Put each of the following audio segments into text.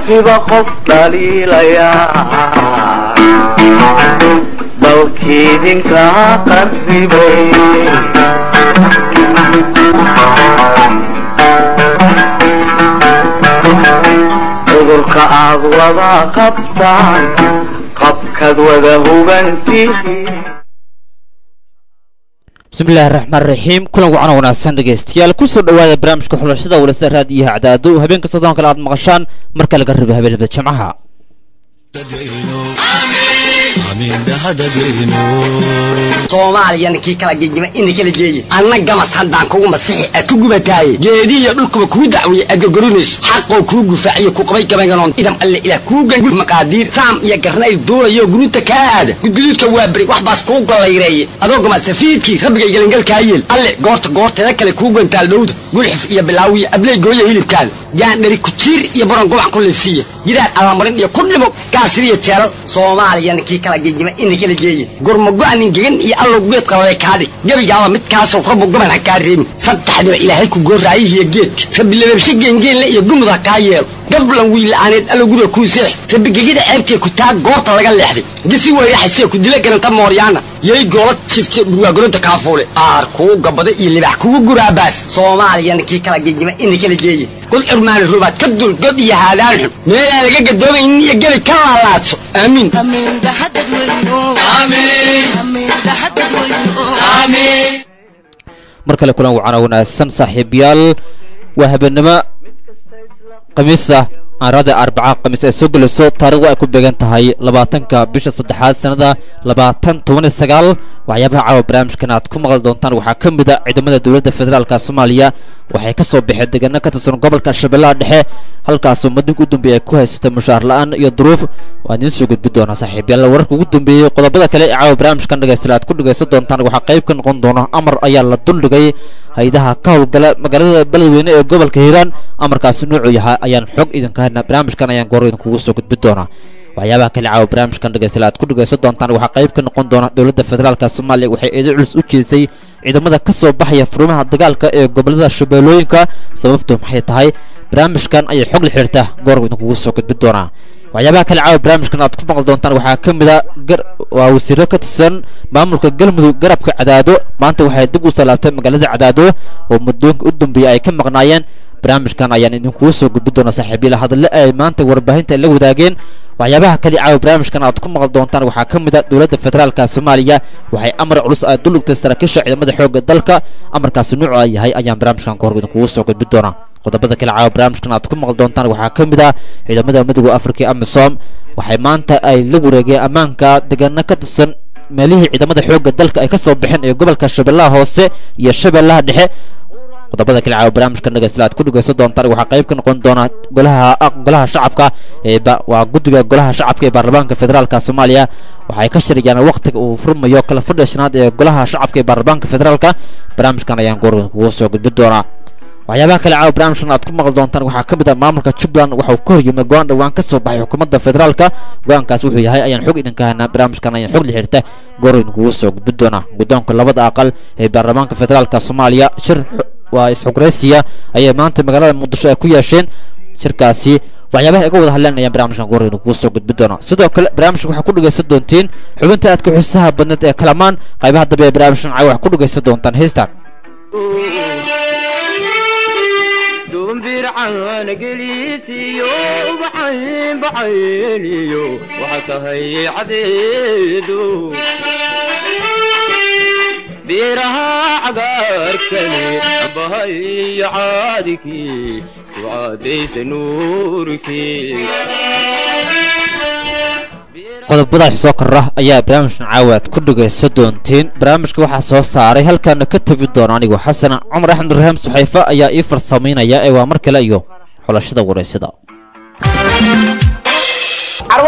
qofkiba qof dhaliilaya dalkiidinka qarribay cudurka aad wada qabtaan qabkaad wada hubantihiin bismillahi raxmaan raxiim kulan wacan wanaagsan dhegaystayaal kusoo dhawaada barnaamijka xulashada walasa raadiyaha cadaado habeenka soddon kale aad maqashaan marka laga rabo habeenada jimcaha soomaaliyana kii kala gegima ina kala geeye anna gamas haddaan kugu masixi aad ku gubataaye geedihiyo dhulkuba kuu dacwiye aad gorgorinayso xaqoo kuu gufaaciyo ku qabay gabayganon idam alle ilaah kuu gangu maqaadiir saam iyo garnayl duulayo guruuta kaa aada gudguduudka waa beri wax baas kuu gollayreeye adoo gama safiidkii rabbigay gelangalkaa yeel alle goorta goorteeda kale kuu gantaal dhowda gulxif iyo bilaawiya abley gooya hilibkaada gaandhari kujiir iyo baron gobac ku liifsiiya gidaar allamarin iyo ku dhimo gaasiriyo jeelal soomaaliyana kii kala gegima ina kala geeye gurmago-anin gegan iyo allow geedka lale kaadhig gebigaaba midkaasoo rabbu gaban ha kaa reebin saddexdiba ilaahay ku gooraayihiyo geedka rabbi lababshe geengeenle iyo gumud ha kaa yeelo gablan wiila'aaneed allow guriga kuu seex rabbi gegida ceebtee ku taag goorta laga leexday gisi weyraxasee ku dila garanta mooryaana yay goola jifte dhurwaagolonta kaafuule aar kuu gabada iyo libax kugu guraabaas soomaaliyana kii kala gegima ina kala geeye god curmaani rubaad ka dul god iyo haadaan xun meelaan laga gadoomaynin iyo gebi ka laalaadso aamiin mar kale kulan wacana wanaagsan saaxiibayaal waa habeenimo khamiis ah aanrada arbaca khamiis ay soo gelayso taarikhdu ay ku beegan tahay labaatanka bisha saddexaad sanada labaatan toban iyo sagaal waxyaabaha caawa barnaamijkan aad ku maqli doontaan waxaa ka mid a ciidamada dowladda federaalka soomaaliya waxay ka soo baxeen deegaano ka tirsan gobolka shabeellaha dhexe halkaasoo madinka u dambeeya ay ku haysata mushaar la-aan iyo duruuf waa idiin soo gudbi doonaa saaxiibayaal wararka ugu dambeeyey qodobada kale ee caawa barnaamijkan dhegaysta aad ku dhegaysan doontaan waxaa qayb ka noqon doona amar ayaa la duldhigay hay-adaha ka howlgala magaalada beledweyne ee gobolka hiiraan amarkaasi nuucu yahay ayaan xog idinka haynaa barnaamijkan ayaan goor idinkugu soo gudbi doonaa waxyaabaha kale caawa barnaamijkan dhegaysta aad ku dhegaysan doontaan waxaa qayb ka noqon doona dowladda federaalka soomaaliya waxay eedo culus u jeedisay ciidamada ka soo baxaya furimaha dagaalka ee gobolada shabeellooyinka sababtu maxay tahay barnaamijkan ayay xog la xiriirta goor idinkugu soo gudbi doonaa waxyaabaha kale caawa barnaamijkan aad ku maqli doontaan waxaa ka mid a waa wasiiro ka tirsan maamulka galmudug garabka cadaado maanta waxay dib u salaabtay magaalada cadaado oo muddooyinka u dambeeyey ay ka maqnaayeen barnaamijkan ayaan idinkugu soo gudbi doonaa saaxiibyala hadalle ay maanta warbaahinta la wadaageen waxyaabaha kale caawa barnaamijkan aad ku maqli doontaan waxaa ka mid a dowladda federaalka soomaaliya waxay amar culus ay duligtay saraakiisha ciidamada xoogga dalka amarkaasi nuuca yahay ayaan barnaamijkan kahor idinkugu soo gudbi doonaa qodobada kale caawa barnaamijkan aad ku maqli doontaan waxaa ka mid ah ciidamada midooda afrika ee amisom waxay maanta ay la wareegeen ammaanka deegaano ka tirsan meelihii ciidamada xoogga dalka ay ka soo baxeen ee gobolka shabeellaha hoose iyo shabeellaha dhexe qodobada kale caawa barnaamijkan dhegaysta aad ku dhegaysan doontaan waxaa qayb ka noqon doona golaha golaha shacabka ee waa guddiga golaha shacabka ee baarlamaanka federaalka soomaaliya waxay ka shirayaan waqtiga uu furmayo kala fadhiya shanaad ee golaha shacabka ee baarlamaanka federaalka barnaamijkan ayaan goor kugu soo gudbi doonaa waxyaabaha kale caawa barnaamijkan aad ku maqli doontaan waxaa ka mid ah maamulka jubbaland waxa uu ka horyimay go-aan dhowaan ka soo baxay xukuumadda federaalka go-aankaas wuxuu yahay ayaan xog idinka haynaa barnaamijkan ayaan xog la xiriirta goor idinkugu soo gudbi doonaa guddoonka labada aqal ee baarlamaanka federaalka soomaaliya shir waa isxugraysiya ayay maanta magaalada muqdisho ay ku yeesheen shirkaasi waxyaabaha iga wada hadleen ayaan barnaamijkan goor idinkugu soo gudbi doonaa sidoo kale barnaamijka waxaa ku dhegaysan doontiin xubinta aadka xiisaha badneed ee kalamaan qaybaha dambe ee barnaamijkan caawa waxaa ku dhegaysan doontaan heystan dumbircaan geliisiyo ubaxayn baxayniyo waxa tahay cadeedu beeraha cagaarkani bahayo caadikii ducaadaysa nuurkii qodobada soo kora ayaa barnaamijkan caawaad ku dhegaysan doontiin barnaamijka waxaa soo saaray halkaana ka tebi doona anigu xasan cumar axmed ibraahim suxayfe ayaa ii farsamaynaya ee waa mar kale iyo xulashada wareysada carwada qalabka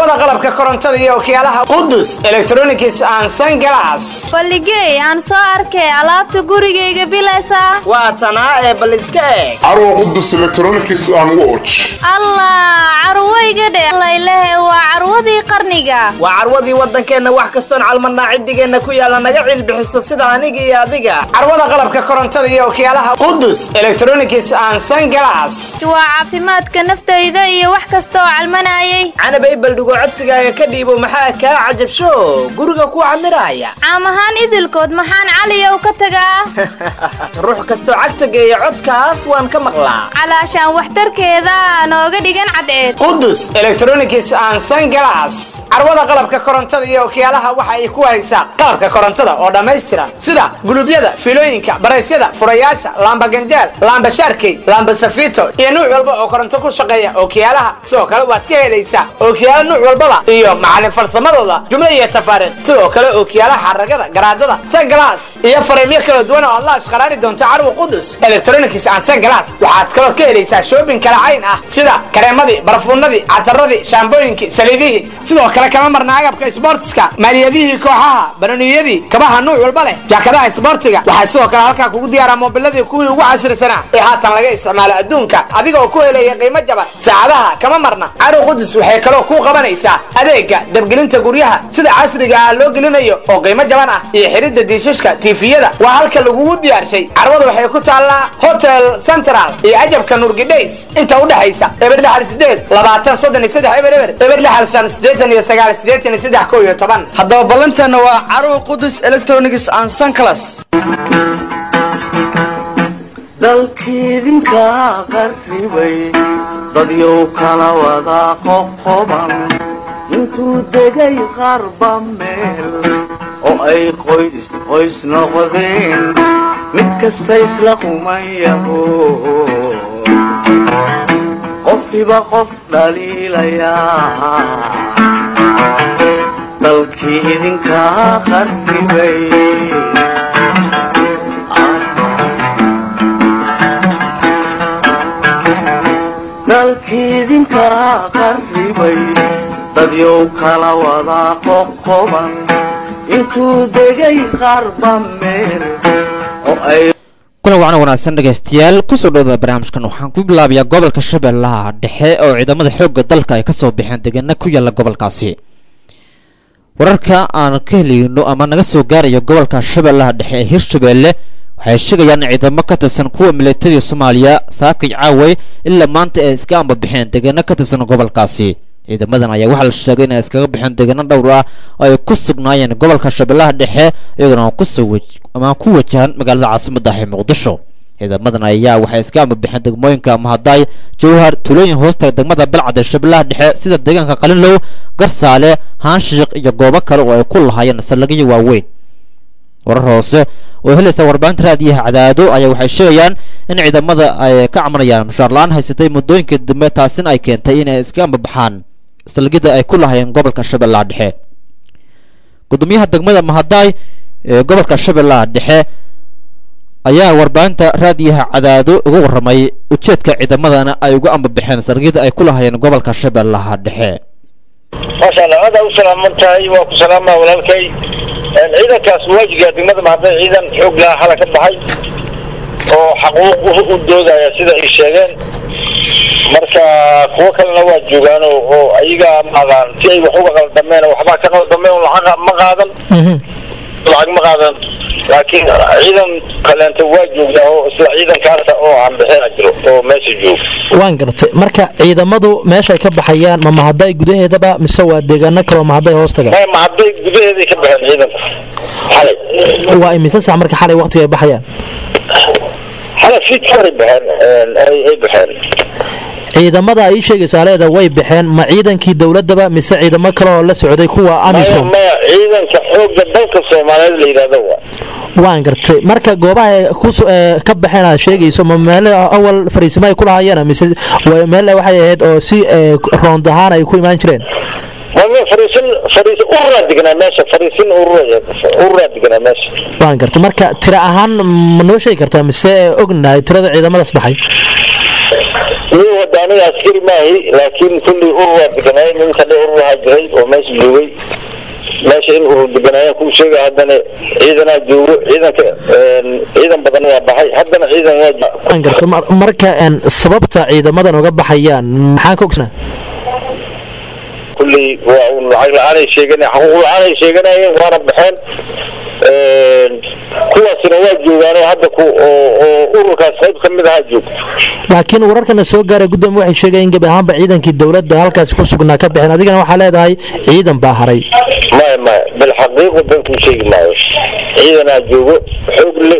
korontada iyo okiyaalaha qudus electronics and sunglass balligey aan soo arkay alaabta gurigayga bilaysa waa tanaa ee bal iska eeg carwa qudus electronics and watch allah carwayga dhe laylehe waa carwadii qarniga waa carwadii waddankeenna wax kastoon calmadnaa ciddigeenna ku yaalla naga cilbixiso sida aniga iyo adiga carwada qalabka korontada iyo okiyaalaha qudus electronics and sunglass waa caafimaadka naftayda iyo wax kasta oo calmanayay canabay baldhigo codsigaaga ka dhiibo maxaa kaa cajabsho guriga ku camiraya caam ahaan idilkood maxaan caliyow ka tagaa ruux kastoo cagta geeya codkaas waan ka maqlaa calaashaan waxtarkeeda nooga dhigan cadceed qudus electronics and sunglass carwada qalabka korontada iyo okiyaalaha waxa ay ku haysaa qalabka korontada oo dhammaystiran sida gulubyada fiilooyinka baraysyada furayaasha laamba ganjaal laamba shaarkey laamba safito iyo nuuc walba oo koronto ku shaqeeya okiyaalaha sidoo kale waad ka helaysaa okiyaalo nuuc walbaba iyo macalin farsamadooda jumlo iyo tafaariiq sidoo kale okiyaalaha xaragada garaadada sunglass iyo fariimyo kala duwan oo aad la ashqaraari doonto carwa qudus electronics and sunglass waxaad kaloo ka helaysaa shoobin kala cayn ah sida kareemadii barfuunadii cataradii shaambooyinkii saliidihii sidoo kale kama marna agabka isboortiska maaliyadihii kooxaha banoniyadii kabaha nuuc walba leh jaakadaha isboortiga waxaa sidoo kale halkaa kugu diyaaraa moobiladii kuwii ugu casrisanaa ee haatan laga isticmaalo adduunka adigoo ku helaya qiimo jaban saacadaha kama marna carwa qudus waxay kaloo kuu qabanaysaa adeega dabgelinta guryaha sida casriga ah loo gelinayo oo qiimo jaban ah iyo xidhidda diishashka tiifiyada waa halka lagugu diyaarshay carwada waxay ku taallaa hotel central iyo ajabka nurgidhays inta u dhexaysa eber lixal sideed labaatan soddon iyo saddex eber eber eber lixal shan siddeetan iyo sagaal siddeetan iyo saddex kow iyo toban haddaba ballanteena waa carwo qudus electronics and sunclass dalkiidinka qarribay dadyow kala wada qoqoban intuu degay qarba meel oo ay qoys qoys noqdeen mid kasta isla qumayaho qofkiba qof dhaliilayaa dalkii idinka qarribay dalkiidinka qarribay dadyow kala wada qoqoban intuu degay qarba meel oo ay kuna wacna wanaagsan dhegaystayaal kusoo dhowda barnaamijkan waxaan ku bilaabayaa gobolka shabeellaha dhexe oo ciidamada xoogga dalka ay kasoo baxeen deegaana ku yaala gobolkaasi wararka aan ka helayno ama naga soo gaarayo gobolka shabeellaha dhexe ee hirshabeelle waxay sheegayaan in ciidamo ka tirsan kuwa milatariga soomaaliya saakay caaway ilaa maanta ay iska ambabixeen deegaano ka tirsan gobolkaasi ciidamadan ayaa waxaa la sheegay inay iskaga baxeen deegaano dhowr ah oo ay ku sugnaayeen gobolka shabeellaha dhexe iyaguna kusoo ama ku wajahan magaalada caasimadda ah ee muqdisho ciidamadan ayaa waxay iska ambabixeen degmooyinka mahadaay jowhar tuulooyin hoosta degmada balcad ee shabeellaha dhexe sida deegaanka qalinlow garsaale haanshiiq iyo goobo kale oo ay ku lahaayeen saldhigyo waaweyn warar hoose oo helaysa warbaahinta raadiyaha cadaado ayaa waxay sheegayaan in ciidamada ay ka camanayaan mushaar la-aan haysatay muddooyinkii dambe taasina ay keentay inay iska ambabaxaan saldhigyada ay ku lahaayeen gobolka shabeellaha dhexe gudoomiyaha degmada mahadaay ee gobolka shabeellaha dhexe ayaa warbaahinta raadiyaha cadaado uga warramay ujeedka ciidamadana ay uga ambabaxeen saldhigyada ay ku lahaayeen gobolka shabeellaha dhexe maasha allah aad aa u salaaman tahay waa ku salaamaa walaalkay ciidankaas waajiga degmada mahadnay ciidan xoog laha hala ka baxay oo xaquuq u doodaya sida ay sheegeen marka kuwo kalena waa joogaan oo ayaga maaqaan si ay wax uga qaldameen waxbaa ka qaldameen lacag ma qaadan lacag ma qaadan laakiin ciidan kaleenta waa joogtaa oo isla ciidankaasa oo aan bixina jiro oo meesha jooga waan gartay marka ciidamadu meeshay ka baxayaan ma mahaday gudaheedaba mise waa deegaano kaloo mahaday hoos taga ma hadday gudaheeday ka baxeen ciidanku xalay waa imise sax marka xalay waqtiga ay baxayaan xalay fiidkooray baxeen ay ay baxeen ciidamada ay sheegaysaa leeda way baxeen ma ciidankii dowladaba mise ciidamo kale oo la socday kuwa maya amisom maya ciidanka xoogga dalka soomaaliyeed la yidhahdo waa waan gartay marka goobaha ay ku so- ee, ka baxeen aad sheegayso ma meel awal fariisimo ay ku lahaayeen mise wa- meel waxay ahayd oo si ee, roond ahaan ay ku imaan jireen mame fariisin fariisin ururaa deganaa meesha fariisin urura ururaa deganaa meesha waan gartay marka tira ahaan ma noo sheegi kartaa mise ognahay tirada ciidamadaas baxay iyo hadda aniga askari maahi laakiin kulli urur waa deganaayen ninka dhe urur ahaa jiray oo meesha joogay meesha in urur deganaayeen kuu sheega haddana ciidanaa joogo ciidanka ciidan badan waa baxay haddana ciidan waa waan garta mar- marka een, sababta ciidamadan uga baxayaan maxaan ka ogsanaa kulli waa un lacag la-aanay sheegan xaquuq la-aanay sheeganayeen waana baxeen kuwaasina waa joogaanoo hadda ku oo oo ururkaas qayb ka mid ahaa joogto laakiin wararkana soo gaaray gudoomiye waxay sheegayeen in gebi ahaanba ciidankii dowladda halkaasi ku sugnaa ka bixeen adigana waxaa leedahay ciidan baa haray maya maya bilxaqiiqu dankuu sheegi maayo ciidanaa joogo xoog le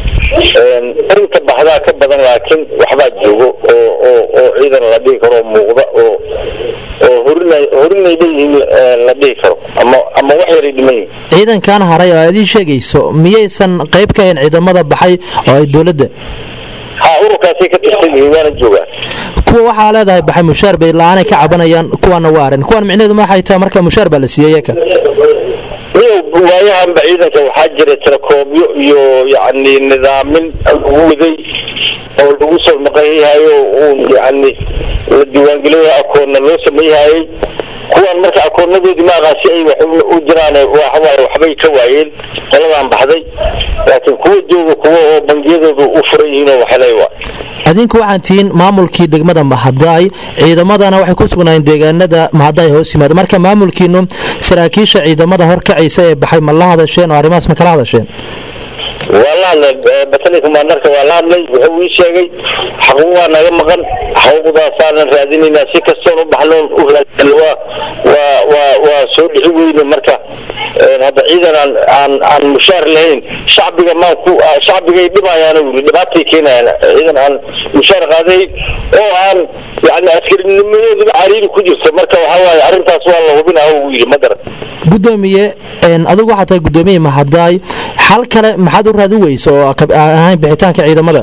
inta baxdaa ka badan laakiin waxbaa joogo oo oo oo ciidan la dhihi karo oo muuqda oo oo horinay horinay leeyihiin eh, la dhihi karo ama ama wax yaray dhiman yihiin ciidankan haray oo aad ii sheegayso miyaysan qayb ka ahayn ciidamada baxay oo ay dowladda ha ururkaasay ka tirsan yihiin waana joogaan kuwa waxaa leedahay baxay mushaar bay la-aanay ka cabanayaan kuwaana waa arin kuwan micnaheedu ma waxay tahay marka mushaar baa la siiyey yaka iyo waayahanba ciidanka waxaa jira tirakoobyo iyo yacni nidaamin lagu waday oo lagu soo maqanyahayo uun yacni la diiwaangelinayo akoonna loo sameeyahayay kuwan marka akoonadoodii maaqa si ay wax u- u jiraan waxawaaye waxbay ka waayeen qoladaan baxday laakiin kuwa jooga kuwa oo bangiyadoodu u furan yihiin oo waxaley waa adinku waxaan tihiin maamulkii degmada mahadaay ciidamadana waxay ku sugnaayeen deegaanada mahadaay hoos yimaada marka maamulkiinu saraakiisha ciidamada horkacaysa ee baxay ma la hadasheen oo arrimahaas ma kala hadasheen waa la hadlay eh, batali commandarka waa la hadlay wuxuu ii sheegay xaquuq waa naga maqan xaquuqdaasaanan raadinaynaa si kastoon u baxnoon u raadin waa waa waa waa soo dhixi weyne marka eh, hadda ciidan aan aan aan mushaar lahayn shacbiga maan ku ah, shacbigay dhimayaan wili dhibaatay keenayaan ciidan aan mushaar qaadayn oo aan yani askarinimadooduba cariiri ku jirto marka waxaa waaye arrintaas waa la hubinaa uu yidhi ma garan gudoomiye een, adigu waxaa tahay gudoomiyihii mahadaay xal kale maxaad u raadin weyso oo ka- aan ahayn bixitaanka ciidamada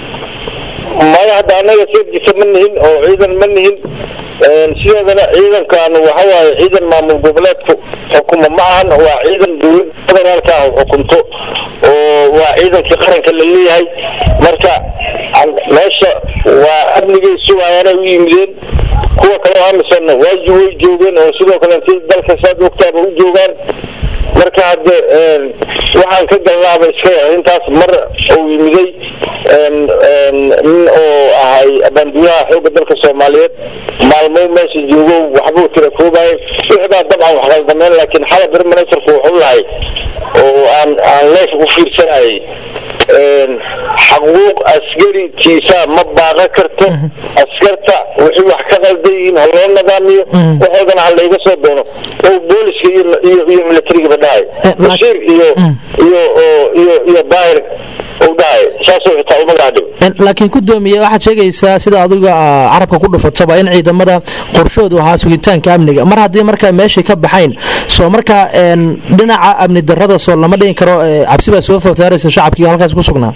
maya hadda anaga seerjisa ma nihin oo ciidan ma nihin sideedana ciidankan waxa waaye ciidan maamul goboleedku xukuma ma ahan waa ciidan dowlad federaalka ah xukunto oo waa ciidankii qaranka la leeyahay marka an- meesha waa amnigay sugayaanay u yimideen kuwa kale oo amisonna waaji way joogeen oo sidoo kale si dalka saad ogtaaba u joogaan marka hadde een, waxaan ka galnaaba iska yahay intaas mar uu yimiday een, een, nin oo ahay bandiyaha xoogga dalka soomaaliyeed maalmo meesha joogo waxbuu tira koobaye wixii baa dabcan wax khaldameen laakiin xala beri ministarku wuxuu lahay oo aan aan leef u fiirsanayay een, xaquuq askaritiisa ma baaqan karto askarta wixii wax ka qaldan yihiin ha loo nidaamiyo waxoodana ha layga soo doono oo booliska iyo iyo iyo militarigaba dhahay bashiir iyo iyo oo- iyo iyo baahir uu dhahay saasoo xitaa uma gaadhibo Een, laakiin gudoomiye waxaad sheegaysaa sida adiga ah, carabka ku dhufataba in ciidamada qorshoodu ahaa sugitaanka amniga mar haddii markaa meeshii ka baxayn soo markaa een, dhinaca amni darrada soo lama dhihin karo ee, cabsi baa soo fotaaraysa shacabkii halkaas ku sugnaa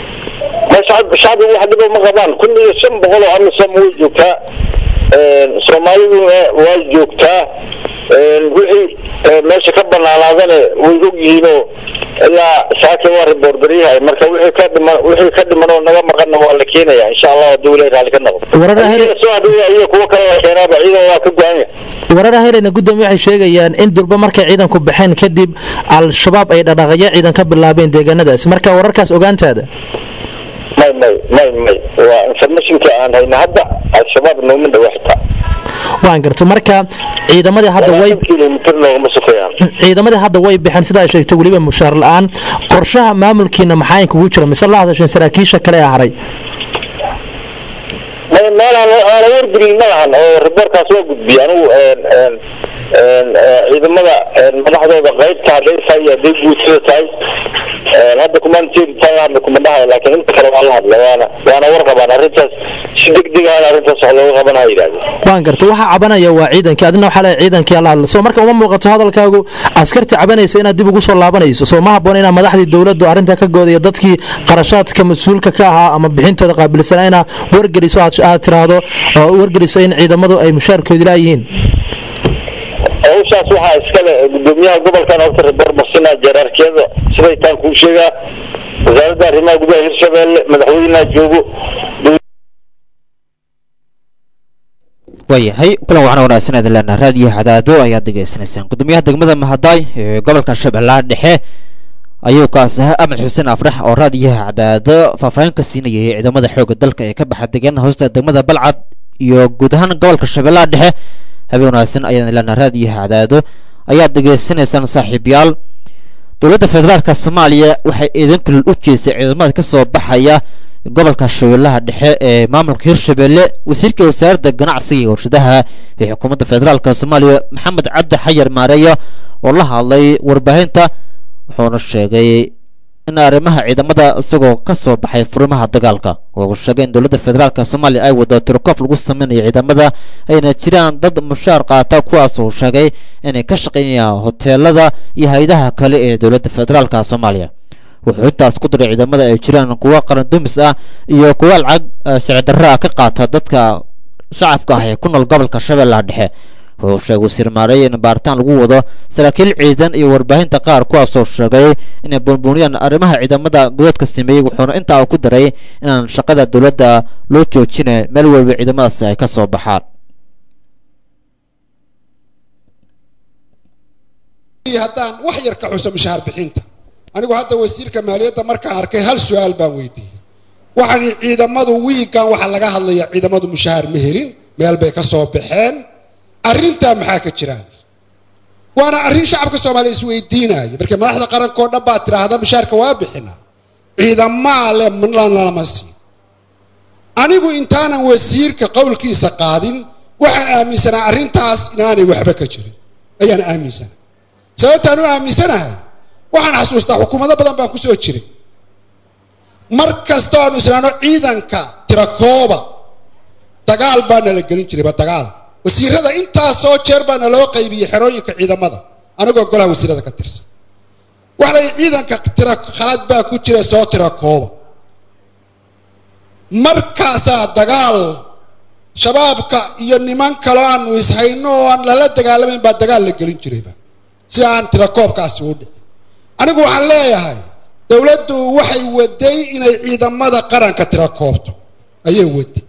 ma shacab shacbigu wax dhibo ma qabaan kun iyo shan boqol oo amisom way joogtaa een, soomaaliduna waa joogtaa een, wixii ee, meesha ka banaanaadana way og yihiinoo ilaa saaka waa riboordaryahay marka wixii ka dhiman wixii ka dhiman oo naga maqanna waa la keenaya insha allah hadduu ilaahay raalli ka noqdo Warar ahel- soo hadhowya iyo kuwo kale la keenaaba ciidan waa ka go-anya warar helena gudoomiye waxay sheegayaan in durba markay ciidanku baxeen kadib al-shabaab ay dhaqaaqyo ciidan ka bilaabeen deegaanadaas marka wararkaas ogaantaada may may may may waa informationka aan hayna hadda al-shabaab nooma dhawa xitaa waan garta marka ciidamadii hadda way kilomitr noogama sufayaan ciidamadii hadda way baxeen sida ay sheegtay weliba mushaar la-aan qorshaha maamulkiina maxaa kugu jira mise la hadasheen saraakiisha kale ee haray may meel aan aan wargelin ma lahan oo riboorkaas waa gudbiyay anigu een een een ee, ciidamada een madaxdooda qaybta hadday tahay iyo hadday guutada tahay een hadda kumaanteedi taan la hadla kuma dhahayo laakiin inta kale waa la hadla waana waana warqabaan arrintaas si degdeg ahana arrintaas wax looga qabanaya yidhahdeen waan garta waxa cabanaya waa ciidankii adina waxaa leeyahay ciidankii alla hadla soo marka uma muuqato hadalkaagu askarta cabanaysa inaad dib ugu soo laabanayso soo ma habboon inaad madaxdii dowladdu arrinta ka goodayo dadkii qarashaadka mas-uulka ka ahaa ama bixintooda qaabilsanaa inaad wargeliso aad aad tiraahdo oo wargeliso in ciidamadu ay mushaarkoodi laayihiin hawshaas waxaa iskale gudoomiyaha gobolkan horta riboor marsinaa jeeraarkiyada siday taan kuu sheegaa wasaaradda arrimaha gudaha hirshabeelle madaxweynaha joogo waayahay kulan waxaan wanaagsan idin leenaha raadiyo cadaado ayaad degeysanaysaan gudoomiyaha degmada mahadaay ee gobolka shabeellaha dhexe ayuu kaas ahaa axmed xuseen afrax oo raadiyaha cadaado faahfaahin ka siinayay ciidamada xoogga dalka ee ka baxa deegaana hoosta degmada balcad iyo guud ahaan gobolka shabeellaha dhexe habeen wanaagsan ayaan leenaha raadiyaha cadaado ayaad degeysanaysaan saaxiibyaal dowladda federaalka soomaaliya waxay eedan kulil u jeesay ciidamada ka soo baxaya gobolka shabeellaha dhexe ee maamulka hirshabelle wasiirka wasaaradda ganacsiga iyo warshadaha ee xukuumadda federaalka soomaaliya maxamed cabdi xayar maareeya oo la hadlay warbaahinta wuxuuna sheegay in arrimaha ciidamada isagoo ka soo baxay furimaha dagaalka uu sheegay in dowladda federaalka soomaaliya ay wado tirokoof lagu sameynayo ciidamada ayna jiraan dad mushaar qaata kuwaas uu sheegay inay ka shaqeynayaan hoteelada iyo hay-adaha kale ee dowladda federaalka soomaaliya wuxuu intaas ku diray ciidamada ay jiraan kuwa qaran dumis ah iyo kuwa lacag sharci darro ah ka qaata dadka shacabka ah ee ku nool gobolka shabeellaha dhexe wuxuu sheegay wasiir maareeye in baaritaan lagu wado saraakiil ciidan iyo warbaahinta qaar kuwaasoo sheegay inay buunbuuniyaan arrimaha ciidamada godoodka sameeyey wuxuuna intaa ku daray inaan shaqada dowladda loo joojinay meel waliba ciidamadaasi ay ka soo baxaan haddaan wax yar ka xuso mushahaar bixinta anigu hadda wasiirka maaliyadda markaan arkay hal su-aal baan weydiiyey waxaan ciidamadu wiigan waxaa laga hadlayaa ciidamadu mushahaar ma helin meel bay ka soo baxeen arrintaa maxaa ka jiraan waana arrin shacabka soomaaliya isweydiinaayo markii madaxda qarankoo dhan baa tidhaahda mushaharka waa bixinaa ciidamaa le lama siin anigu intaanan wasiirka qowlkiisa qaadin waxaan aaminsanaa arrintaas inaanay waxba ka jirin ayaan aaminsanaa sababtaan u aaminsanahay waxaan xasuustaa xukuumado badan baan kusoo jiray mar kasta aanu isnaano ciidanka tirakooba dagaal baa nala gelin jirayba dagaal wasiirada intaasoo jeer baa naloo qaybiyey xerooyinka ciidamada anigoo golaha wasiirada ka tirsan waxa la ciidanka tira khalad baa ku jira soo tira kooba markaasaa dagaal shabaabka iyo niman kaloo aanu ishayno oo aan lala dagaalamayn baa dagaal la gelin jirayba si aan tira koobkaasi u dhici anigu waxaan leeyahay dowladdu waxay waday inay ciidamada qaranka tira koobto ayay waday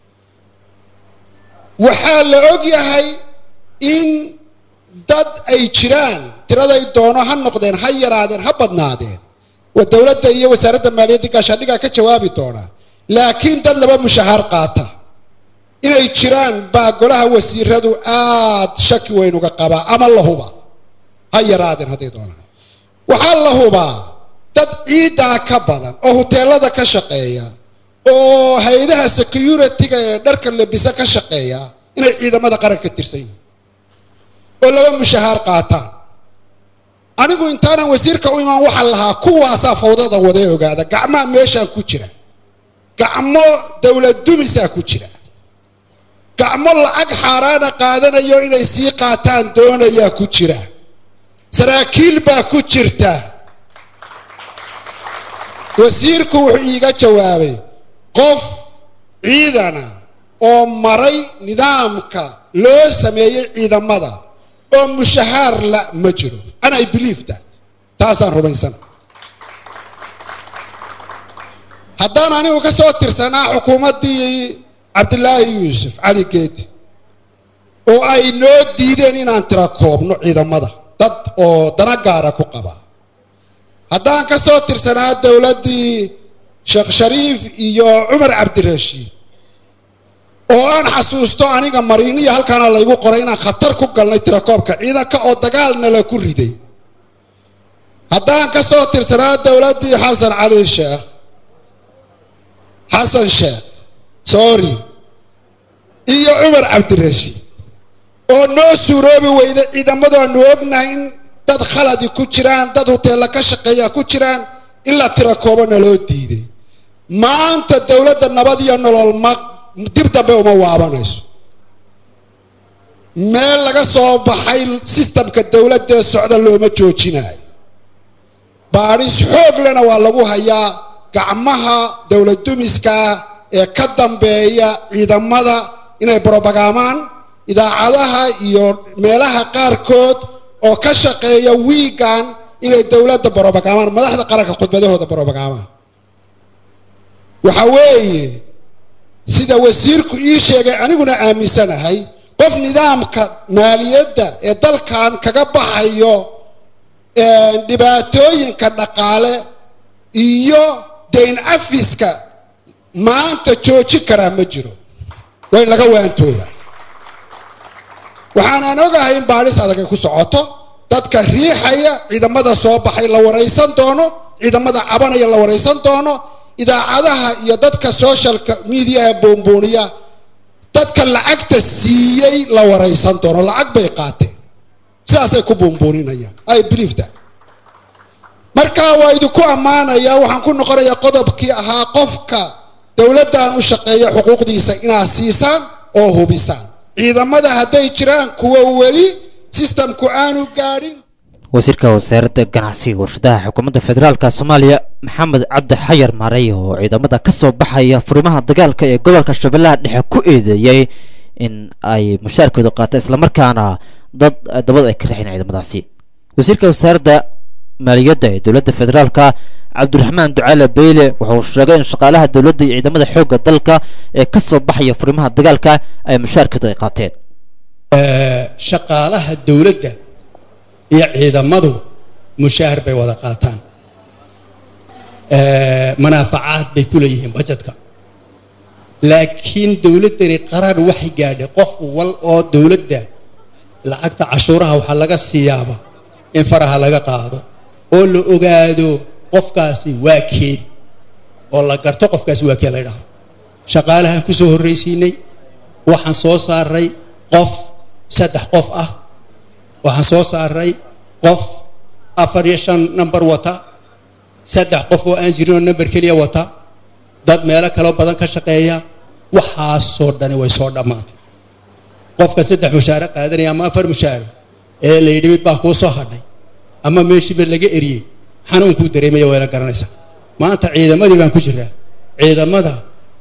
waxaa la og yahay in dad ay jiraan tiraday doono ha noqdeen ha yaraadeen ha badnaadeen waa dowladda iyo wasaaradda maaliyadda gaashaandhigaa ka jawaabi doonaa laakiin dad laba mushahaar qaata inay jiraan baa golaha wasiiradu aad shaki weyn uga qabaa ama la hubaa ha yaraadeen hadday doonaan waxaa la hubaa dad ciiddaa ka badan oo huteelada ka shaqeeya oo hay-adaha security-ga ee dharka labisa ka shaqeeya inay ciidamada qaranka tirsan yihiin oo laba mushahaar qaataan anigu intaanan wasiirka u imaan waxaan lahaa kuwaasaa fawdada wadee ogaada gacmaha meeshaan ku jira gacmo dowlad dumisaa ku jira gacmo lacag xaaraana qaadanayo inay sii qaataan doonayaa ku jira saraakiil baa ku jirta wasiirku wuxuu iiga jawaabay qof ciidana oo maray nidaamka loo sameeyey ciidamada oo mushahaar la ma jiro and i believe that taasaan rumaysana haddaan anigu ka soo tirsanaa xukuumaddii cabdilaahi yuusuf cali geedi oo ay noo diideen inaan tira koobno ciidamada dad oo dana gaara ku qaba haddaan ka soo tirsanaa dowladdii sheekh shariif iyo cumar cabdirashiid oo aan xasuusto aniga mariiniya halkaana laygu qoray inaan khatar ku galnay tirakoobka ciidanka oo dagaalna la ku riday haddaan ka soo tirsanaa dowladdii xasan cali sheekh xasan sheekh sorry iyo cumar cabdirashiid oo noo suuroobi weyda ciidamadu aanu ognahay in dad khaladi ku jiraan dad huteella ka shaqeeya ku jiraan in la tira koobana loo diiday maanta dowladda nabad iyo nolol ma dib dambe uma waabanayso meel laga soo baxay sistamka dowladdaee socda looma joojinayo baadhis xoog lena waa lagu hayaa gacmaha dowlad dumiska ee ka dambeeya ciidamada inay brobagaamaan idaacadaha iyo meelaha qaarkood oo ka shaqeeya wiigan inay dowladda brobagaamaan madaxda qaranka khudbadahooda brobagaamaan waxa weeye sida wasiirku ii sheegay aniguna aaminsanahay qof nidaamka maaliyadda ee dalkan kaga baxayo dhibaatooyinka dhaqaale iyo dayn afiska maanta joojin karaa ma jiro waa in laga waantooda waxaanaan ogahay in baadhis adag ay ku socoto dadka riixaya ciidamada soo baxay la waraysan doono ciidamada cabanaya la waraysan doono idaacadaha iyo dadka socialka mediaha boonbooniya dadka lacagta siiyey la waraysan doono lacag bay qaateen sidaasay ku boonbooninayaan i believe that marka waa idinku ammaanaya waxaan ku noqonayaa qodobkii ahaa qofka dowladdan u shaqeeya xuquuqdiisa inaad siisaan oo hubisaan ciidamada hadday jiraan kuwa weli sistamku aanu gaadhin wasiirka wasaaradda ganacsiga warshadaha xukuumadda federaalka soomaaliya maxamed cabdi xayar maarey oo ciidamada ka soo baxaya furimaha dagaalka ee gobolka shabeellaha dhexe ku eedeeyey in ay mushaarkooda qaataan islamarkaana dad dabad ay ka raxeen ciidamadaasi wasiirka wasaaradda maaliyadda ee dowladda federaalka cabdiraxmaan ducaale beyle wuxuu sheegay in shaqaalaha dowladda iyo ciidamada xoogga dalka ee ka soo baxaya furimaha dagaalka ay mushaarkooda ay qaateen shaqaalaha dowladda iyo ciidamadu mushaahar bay wada qaataan manaafacaad bay ku leeyihiin bajetka laakiin dowladdani qaraar waxay gaadhay qof wal oo dowladda lacagta cashuuraha waxaa laga siiyaaba in faraha laga qaado oo la ogaado qofkaasi waa keed oo la garto qofkaasi waa kee la ydhaho shaqaalahaan ku soo horraysiinay waxaan soo saaray qof saddex qof ah waxaan soo saaray qof afar iyo shan number wata saddex qof oo aan jirin oo number keliya wata dad meelo kaloo badan ka shaqeeya waxaasoo dhani way soo dhammaatay qofka saddex mushaare qaadanaya ama afar mushaare ee la yidhi mid baa kuu soo hadhay ama meeshiiba laga eriyey xanuunkuu dareemaya wayna garanaysaa maanta ciidamadii baan ku jiraa ciidamada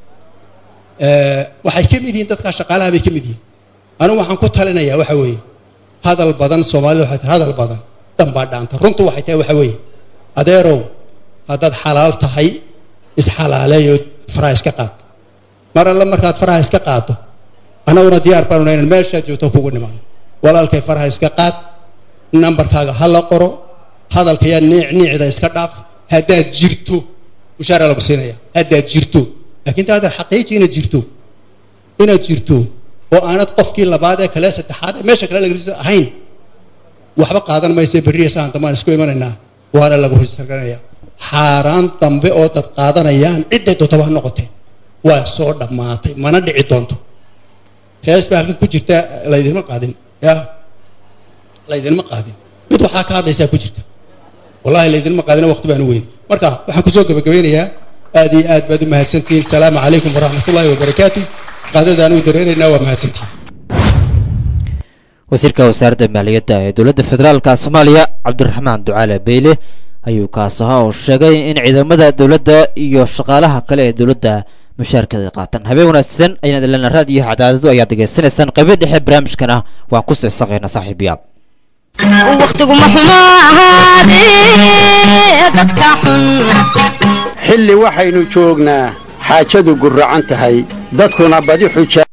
waxay ka mid yihiin dadkaa shaqaalaha bay ka mid yihiin anigu waxaan ku talinayaa waxa weeye hadal badan soomaalida waxay tahay hadal badan dhanbaa dhaanta runtu waxay tahay waxa weeye adeerow haddaad xalaal tahay isxalaaleeyo faraha iska qaad mar alle markaad faraha iska qaado annaguna diyaar baanu nahay inaan meeshaad joogto kugu nimaano walaalkay faraha iska qaad nambarkaaga ha la qoro hadalka yaa niic niicda iska dhaaf haddaad jirto mushaara lagu siinaya haddaad jirto laakiin ta haddaad xaqiiji inaad jirto inaad jirto oo aanad qofkii labaad ee kale saddexaad ee meesha kale laga ahayn waxba qaadan maysa berriya saan dambaan isku imanaynaa waana lagu risarganaya xaaraan dambe oo dad qaadanayaan cidday dootaba ha noqotee waa soo dhammaatay mana dhici doonto hees baa halkan ku jirta laydinma qaadin ya laydinma qaadin mid waxaa ka hadlaysaa ku jirta wallahi laydinma qaadina waqti baanu weyn marka waxaan kusoo gabagabeynayaa aad iyo aad baad u mahadsantihiin asalaamu calaykum waraxmatullaahi wabarakaatu qaadadaan u dareeraynaa waa mahadsantihiin wasiirka wasaaradda maaliyadda ee dowladda federaalka soomaaliya cabdiraxmaan ducaale beyle ayuu kaas ahaa oo sheegay in ciidamada dowladda iyo shaqaalaha kale ee dowladda mushaarkada ay qaataan habeen wanaagsan ayaan ilana raad iyo cadaadadu ayaad degeysanaysaan qaybo dhexe barnaamijkana waan ku seesaqayna saaxiibayaal wakhtiguma xumo ahaadee dadka xun xilli waxaynu joognaa xaajadu gurracan tahay dadkuna badi xuja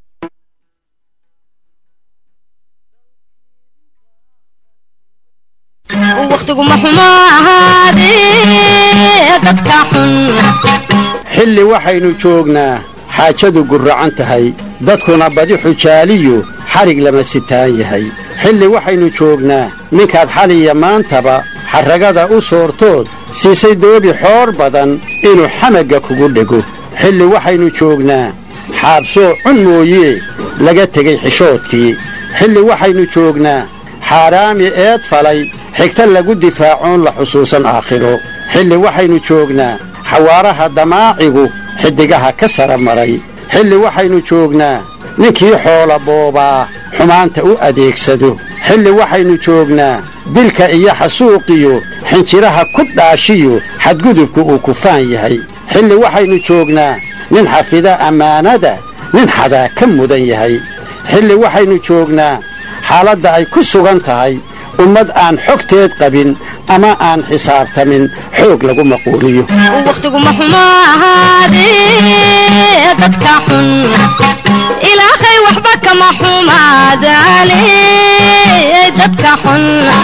wakhtiguma xumo ahaadee dadka xun xilli waxaynu joognaa xaajadu gurracan tahay dadkuna badi xujaaliyu xadhig lama sitaan yahay xilli waxaynu joognaa ninkaad xaliya maantaba xarragada u soortood siisay doobi xoor badan inuu xamagga kugu dhego xilli waxaynu joognaa xaabsoo cun mooyee laga tegey xishoodkii xilli waxaynu joognaa xaaraami eed falay xigta lagu difaacoon la xusuusan aakhiro xilli waxaynu joognaa xawaaraha damaacigu xiddigaha ka sara maray xilli waxaynu joognaa ninkii xoola boobaa xumaanta u adeegsado xilli waxaynu joognaa dilka iyo xasuuqiyo xinjiraha ku dhaashiyo xadgudubku uu kufaan yahay xilli waxaynu joognaa nin xafida ammaanada nin xadaa ka mudan yahay xilli waxaynu joognaa xaaladda ay ku sugan tahay ummad aan xogteed qabin ama aan xisaabtamin xoog lagu maquuliyo wakhtiguma xumo ahaadee dadka xun ilaahay waxba kama xumaadaane dadka xun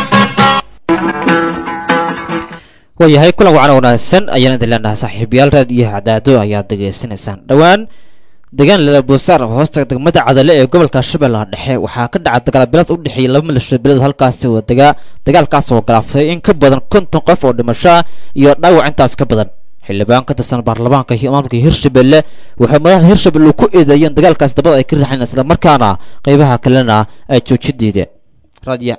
waayahay kulan wacan wanaagsan ayaan idin leenahay saaxiibayaal raadiyaha cadaado ayaad degeysanaysaan dhowaan deegaan lalabosaar hoosta degmada cadale ee gobolka shabeellaha dhexe waxaa ka dhaca dagaalbilaad u dhexeeya laba milasho bilood halkaasi oo degaa dagaalkaas oo galaafay in ka badan konton qof oo dhimasho ah iyo dhaawac intaas ka badan xildhibaan ka tirsan baarlamaanka iyo maamulka hirshabelle waxay madaxda hirshabelle ku eedeeyeen dagaalkaas dabada ay ka riixeen islamarkaana qeybaha kalena ay jooji diideen raadiya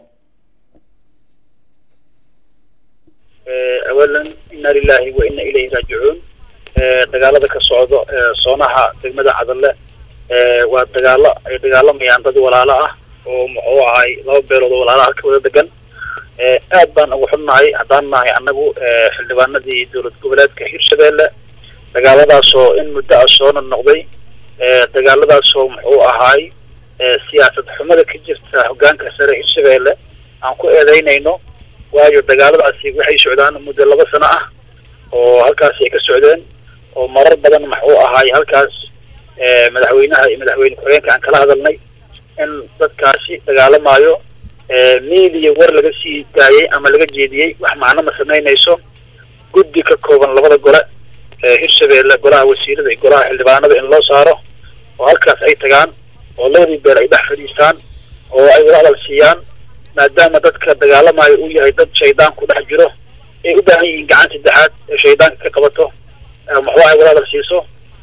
awalan ina lilahi wa ina ilayhi raajicuun dagaalada ka socdo soonaha degmada cadalle waa dagaalo ay dagaalamayaan dad walaalo ah oo muxuu ahay laba beelood oo walaalaha ka wada degan aad baan ugu xunnahay haddaan nahay annagu xildhibaanadii dowlad goboleedka hirshabelle dagaaladaasoo in muddo ah soona noqday dagaaladaasoo muxuu ahaay siyaasad xumada ka jirta hoggaanka sare hirshabelle aan ku eedeynayno waayo dagaaladaasi waxay socdaan muddo laba sano ah oo halkaasi ay ka socdeen oo marar badan maxuu ahaay halkaas madaxweynaha iyo madaxweyne ku-xigeenka aan kala hadalnay in dadkaasi dagaalamaayo miidiya war laga sii daayey ama laga jeediyey wax macno ma samaynayso guddi ka kooban labada gole hirshabelle golaha wasiirada iyo golaha xildhibaanada in loo saaro oo halkaas ay tagaan oo labadii beel ay dhex fadhiistaan oo ay wada hadal siiyaan maadaama dadka dagaalamayo uu yahay dad shaydaan ku dhex jiro ay u baahan yihiin gacan saddexaad ee shaydaanka ka qabato maxuu ay wada hadal siiso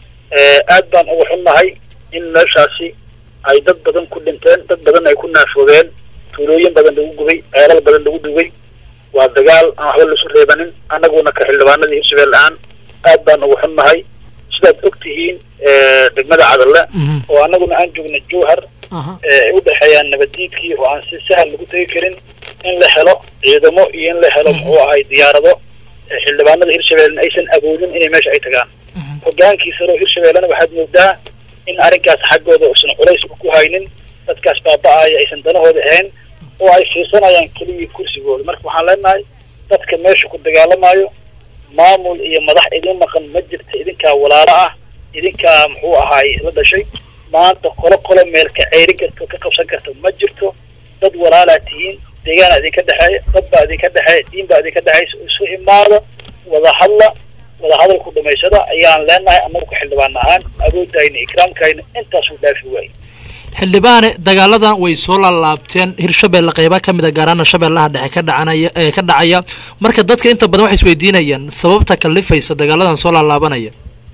aad baan ugu xunnahay in meeshaasi ay dad badan ku dhinteen dad badan ay ku naafoobeen tuulooyin badan lagu gubay ceelal badan lagu dugay waa dagaal aan waxba laisu reebanin annaguna ka xildhibaanadii hirshabelle aan aad baan ugu xunnahay sidaad og tihiin degmada cadalle oo annaguna aan joogna jowhar ay u dhexeeyaan nabaddiidkii oo aan si sahal lagu tegi karin in la helo ciidamo iyo in la helo muxuu ahay diyaarado xildhibaanada hirshabellena aysan awoodin inay meesha ay tagaan hoggaankiisana oo hirshabellena waxaad moodaa in arrinkaas xaggooda uusan culays ku haynin dadkaas baaba-aya aysan danahooda ahayn oo ay fiirsanayaan keliyii kursigooda marka waxaan leenahay dadka meesha ku dagaalamayo maamul iyo madax idin maqan ma jirta idinkaa walaalo ah idinkaa muxuu ahaay la dhashay maanta qolo qolo meelka ceyri karto ka qabsan karta ma jirto dad walaalaa tihiin deegaana idinka dhexeeya dad baa idinka dhexeeya diin baa idinka dhexeysa isu imaada wada hadla wada hadalku dhamaysada ayaan leenahay annagu ka xildhibaan ahaan awoodayna ikraamkayna intaasuu dhaafi waayey xildhibaane dagaaladan way soo laalaabteen hirshabelle qeyba ka mid a gaaraana shabeellaha dhexe ka dhacanaya ee ka dhacaya marka dadka inta badan waxay isweydiinayaan sababta kalifaysa dagaaladan soo laalaabanaya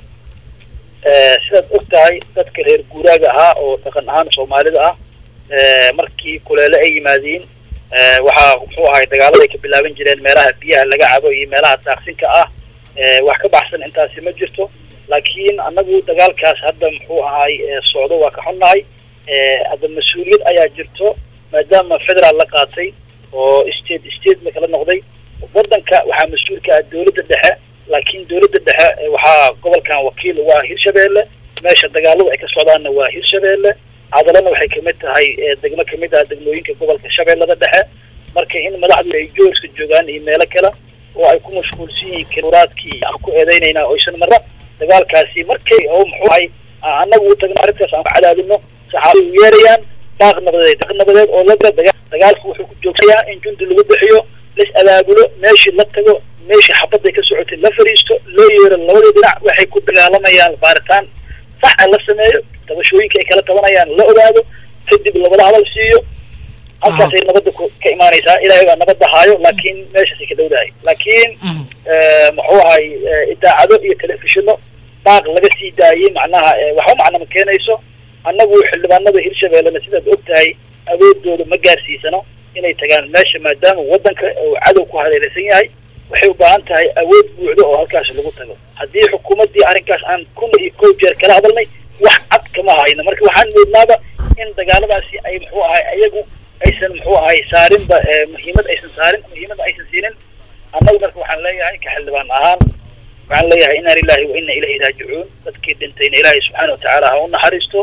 sidaad og tahay dadka reer guuraaga ahaa oo dhaqan ahaan soomaalida ah markii kuleele ay yimaadiin waxaa muxuu ahay dagaaladay ka bilaaban jireen meelaha biyaha laga cabo iyo meelaha daaqsinka ah wax ka baxsan intaasi ma jirto laakiin annagu dagaalkaas hadda muxuu ahay socdo waa ka xunnahay hadda mas-uuliyad ayaa jirto maadaama federaal la qaatay oo state state la kala noqday waddanka waxaa mas-uulka ah dowladda dhexe laakiin dowladda dhexe waxaa gobolkan wakiil uga ah hirshabelle meesha dagaaladu ay ka socdaanna waa hirshabelle cadalana waxay kamid tahay degmo kamid ah degmooyinka gobolka shabeellada dhexe marka in madaxdu ay joorska joogaan iyo meelo kale oo ay ku mashquulsan yihiin kiluraadkii aan ku eedeynayna oysan marra dagaalkaasi markay oo muxuu ahay annagu u tagno arrintaas aan ku cadaadino saxaabay u yeerayaan baaq nabadeed baaq nabadeed oo la dagaalku wuxuu ku joogsayaa in jundi lagu bixiyo las abaabulo meeshii la tago meeshii xabadday ka socotay la fadhiisto loo yeero labadii dhinac waxay ku dagaalamayaan baaritaan sax a la sameeyo tabashooyinka ay kala tabanayaan la ogaado kadib labada hadal siiyo halkaasay nabadda ka imaanaysaa ilaahay baa nabadda haayo laakiin meeshaasay ka dhowdahay laakiin muxuu ahay idaacado iyo telefishino baaq laga sii daayey macnaha waxba macna ma keenayso annagu xildhibaanada hirshabellena sidaad og tahay awoodooda ma gaarsiisano inay tagaan meesha maadaama waddanka uu cadow ku hareeraysan yahay waxay u baahan tahay awood buucdo oo halkaas lagu tago haddii xukuumaddii arrinkaas aan kun iyo kow jeer kala hadalnay wax cad kama hayno marka waxaan moodnaaba in dagaaladaasi ay muxuu ahay ayagu aysan muxuu ahay saarinba muhiimad aysan saarin muhiimadda aysan siinin annagu marka waxaan leeyahay ka xildhibaan ahaan waxaan leeyahay inna lillahi wa inna ilayhi raajicuun dadkii dhintayna ilaahay subxaana watacaala ha u naxariisto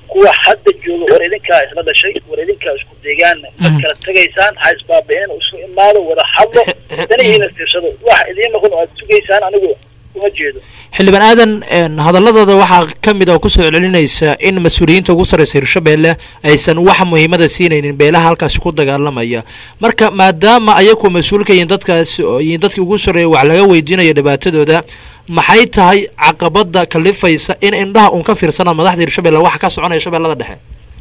kuwa hadda jooga war idinkaa isla dhashay war idinkaa isku deegaan ma kala tegaysaan ha isbaabi'een isu imaado wada hadlo danihiina fiirsado wax idiin noqon oo aad sugaysaan anigu uma jeedo xildhibaan aadan een, hadaladooda waxaa ka mid oo kusoo celinaysa in mas-uuliyiinta ugu sarreysa hirshabeelle aysan wax muhiimada siinaynin beelaha halkaasi ku dagaalamaya marka maadaama ayaku mas-uul ka yihiin dadkaasi oo yihiin dadkii ugu sarreeya wax laga weydiinayo dhibaatadooda maxay tahay caqabada kalifaysa in indhaha uun ka fiirsana madaxda hirshabeelle waxa ka soconaya shabeellada dhexe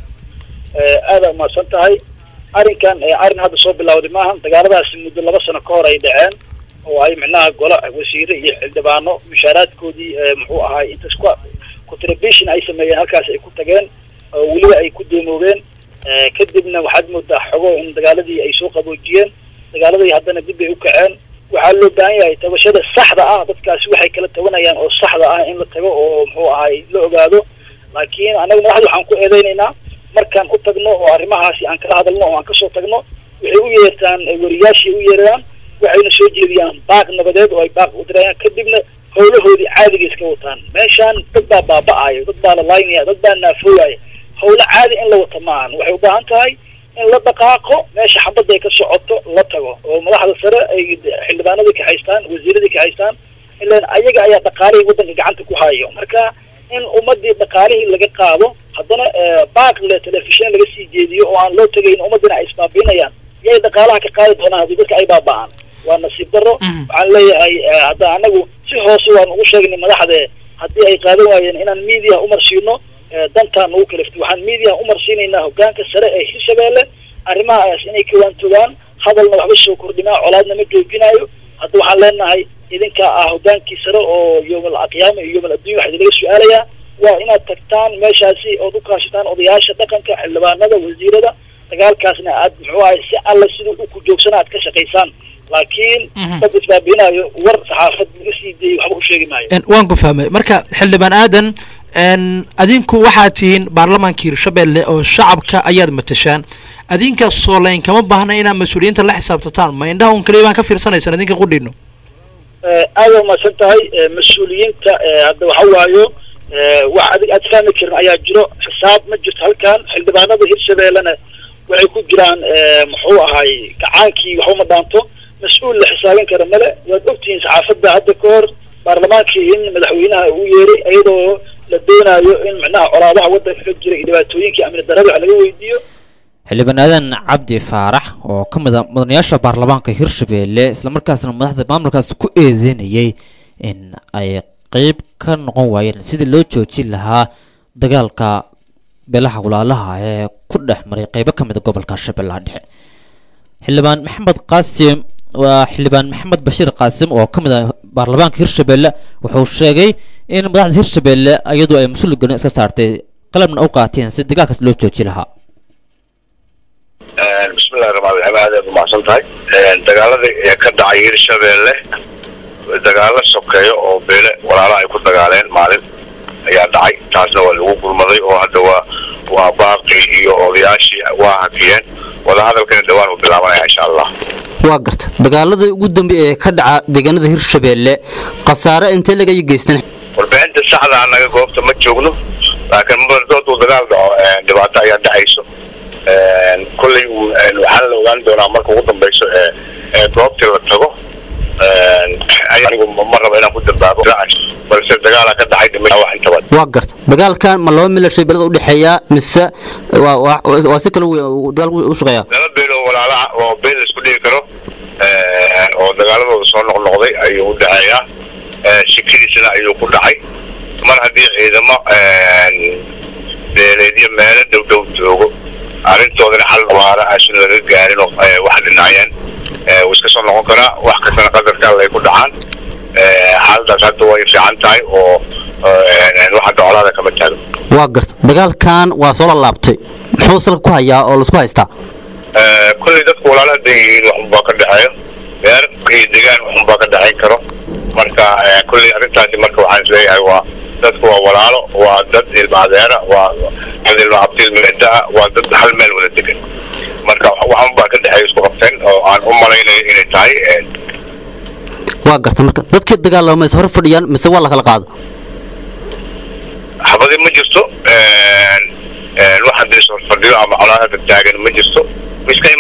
aada umahadsan tahay arrinkan eh, arrin hadda soo bilowday maahan dagaaladaasi muddo laba sano ka hor ay dhaceen oo ay micnaha golo wasiire iyo xildhibaano mushaaraadkoodii eh, muxuu ahaay intas ku contribution ay sameeyeen halkaas ay ku tageen oo weliba ay ku doomoobeen Eh, kadibna waxaad moodaa xogo in dagaaladii ay soo qaboojiyeen dagaaladii haddana dib bay u kaceen waxaa loo baahan yahay tabashada saxda ah dadkaasi waxay kala tabanayaan oo saxda ah in la tago oo muxuu ahaay la ogaado laakiin anaga madaxda waxaan ku eedeynaynaa markaan u tagno oo arrimahaasi aan kala hadalno oo aan kasoo tagno waxay u yeertaan eh, wariyaashii u yeeraan waxayna soo jeediyaan baaq nabadeed oo ay baaq u dirayaan kadibna howlahoodii caadiga iska wataan meeshaan dad baa baaba'ayo dad baa la laynaya dad baa naafooyaya howlo caadi in la wata maahan waxay u baahan tahay in la dhaqaaqo meesha xabadda ay ka socoto la tago oo madaxda sare ay xildhibaanadii ka haystaan wasiiradii ka haystaan ilaan ayaga ayaa dhaqaalihii waddanka gacanta ku hayo marka in ummadii dhaqaalihii laga qaado haddana eh, baaq le telefishin laga sii jeediyo oo aan loo tegayn ummadina ay isbaabiinayaan yay dhaqaalaha ka qaadi doonaan haddii dadka ay baaba'aan waa nasiib darro waxaan leeyahay eh, hadda anagu si hoose waan ugu sheegnay madaxde haddii ay qaadan waayeen inaan media umarsiino eh, dantaan ugu kaliftay waxaan media umarsiinaynaa hogaanka sare ee hirshabeelle arrimahaas inay kawaantogaan hadalna waxba soo kordhinaa colaadna ma joojinayo hadda waxaan leenahay idinkaa ah hogaankii sare oo yoomal qiyaama iyo yoomal adduunya waxaa idinlaga su-aalayaa waa inaad tagtaan meeshaasi ood u kaashataan odayaasha dhaqanka xildhibaanada wasiirada dagaalkaasna aad muxuu ahay si alla siduu u ku joogsana aad ka shaqaysaan laakiin dad isbaabinayo war saxaafad laga sii deeyay waxba u sheegi maayo Een, waan ku fahmay marka xildhibaan aadan een, adinku waxaad tihiin baarlamaanka hirshabeelle oo shacabka ayaad matashaan adinka soolayn kama baahna inaad mas-uuliyiinta la xisaabtataan ma indhaha un kaliya baan ka fiirsanaysaan idinka qudhino Eh, aad waa mahadsan tahay eh, mas-uuliyiinta eh, hadda waxa waayo eh, wax adig aad fahmi karin ayaa jiro xisaab ma jirto halkan xildhibaanada hirshabeellena waxay ku jiraan eh, muxuu ahay gacaankii waxba ma dhaanto mas-uul la xisaabin kara male waad ogtihiin saxaafadda hadda ka hor baarlamaankii in madaxweynaha uu yeeray iyadoo la doonayo in micnaha colaadaha waddanka ka jira iyo dhibaatooyinkii amni darada wax laga weydiiyo xildhibaan aadan cabdi faarax oo ka mid a mudanayaasha baarlamaanka hirshabeelle islamarkaasna madaxda maamulkaas ku eedeynayay in ay qeyb ka noqon waayeen sidii loo joojin lahaa dagaalka beelaha walaalaha ee ku dhex maray qeybo ka mid a gobolka shabeellaha dhexe xildhibaan maxamed qaasim waa xildhibaan maxamed bashiir qaasim oo ka mid ah baarlamaanka hirshabeelle wuxuu sheegay in madaxda hirshabeelle iyadu ay mas-uul gelin iska saartay qalabna u qaateen si dagaalkaas loo jooji lahaa bismillahi raxmaan raxiim aad aad umahadsan tahay dagaaladii ee ka dhacay hirshabeelle dagaalo sokeeyo oo beele walaalaha ay ku dagaaleen maalin ayaa dhacay taasna waa lagu gurmaday oo hadda waa waa baaqi iyo odayaashii waa hakiyeen wadahadalkana dhawaan uu bilaabanaya insha allah waa garta dagaaladii ugu dambeeya ee ka dhaca deegaanada hirshabeelle khasaare intee laga geystan warbixinta saxda anaga goobta ma joogno laakiin mardood uu dagaal dhaco dhibaato ayaa dhacayso kolley uu waxaa la ogaan doonaa marka ugu dambeyso ee ee goobtii la tago anigu ma rabo inaan ku dambaabo balse dagaala ka dhacay dhimay wax intaba waa garta dagaalkan ma laba milashay belada u dhexeeya mise waa waa- waa si kale uu dagaalku u shaqeeyaa laba beel oo walaalaha oo beel la isku dhigi karo oo dagaaladooda soo noqnoqday ayuu u dhexeeyaa shikadiisana ayuu ku dhacay mar haddii ciidamo beeleedyo meelo dhow dhow joogo arrintoodana xal waara asun laga gaarin oo eh, wax dhinacyeen eh, wuu iska soo noqon karaa wax kastana qadarka alle ay ku dhacaan Eh, xaaladaas hadda way fiican tahay oo eh, wax hadda colaada kama taago waa garta dagaalkan waa soo lalaabtay muxuu salka ku hayaa oo laisku haystaa Eh, kolley dadku walaalaha dan yihiin waxunbaa ka dhexeeyo beer iyo degaan waxunbaa ka dhexayn karo marka eh, kolley arrintaasi marka waxaan isleeyahay waa dadku waa walaalo waa dad ilma adeera waa dad ilma abtiil meedaa waa dad hal meel wada degan marka waxunbaa ka dhexeeya isku qabteen oo aan u malaynayo inay tahay eh, waa garta marka dadkii dagaalama is hor fadhiyaan mise waa la kala qaado xabadi ma jirto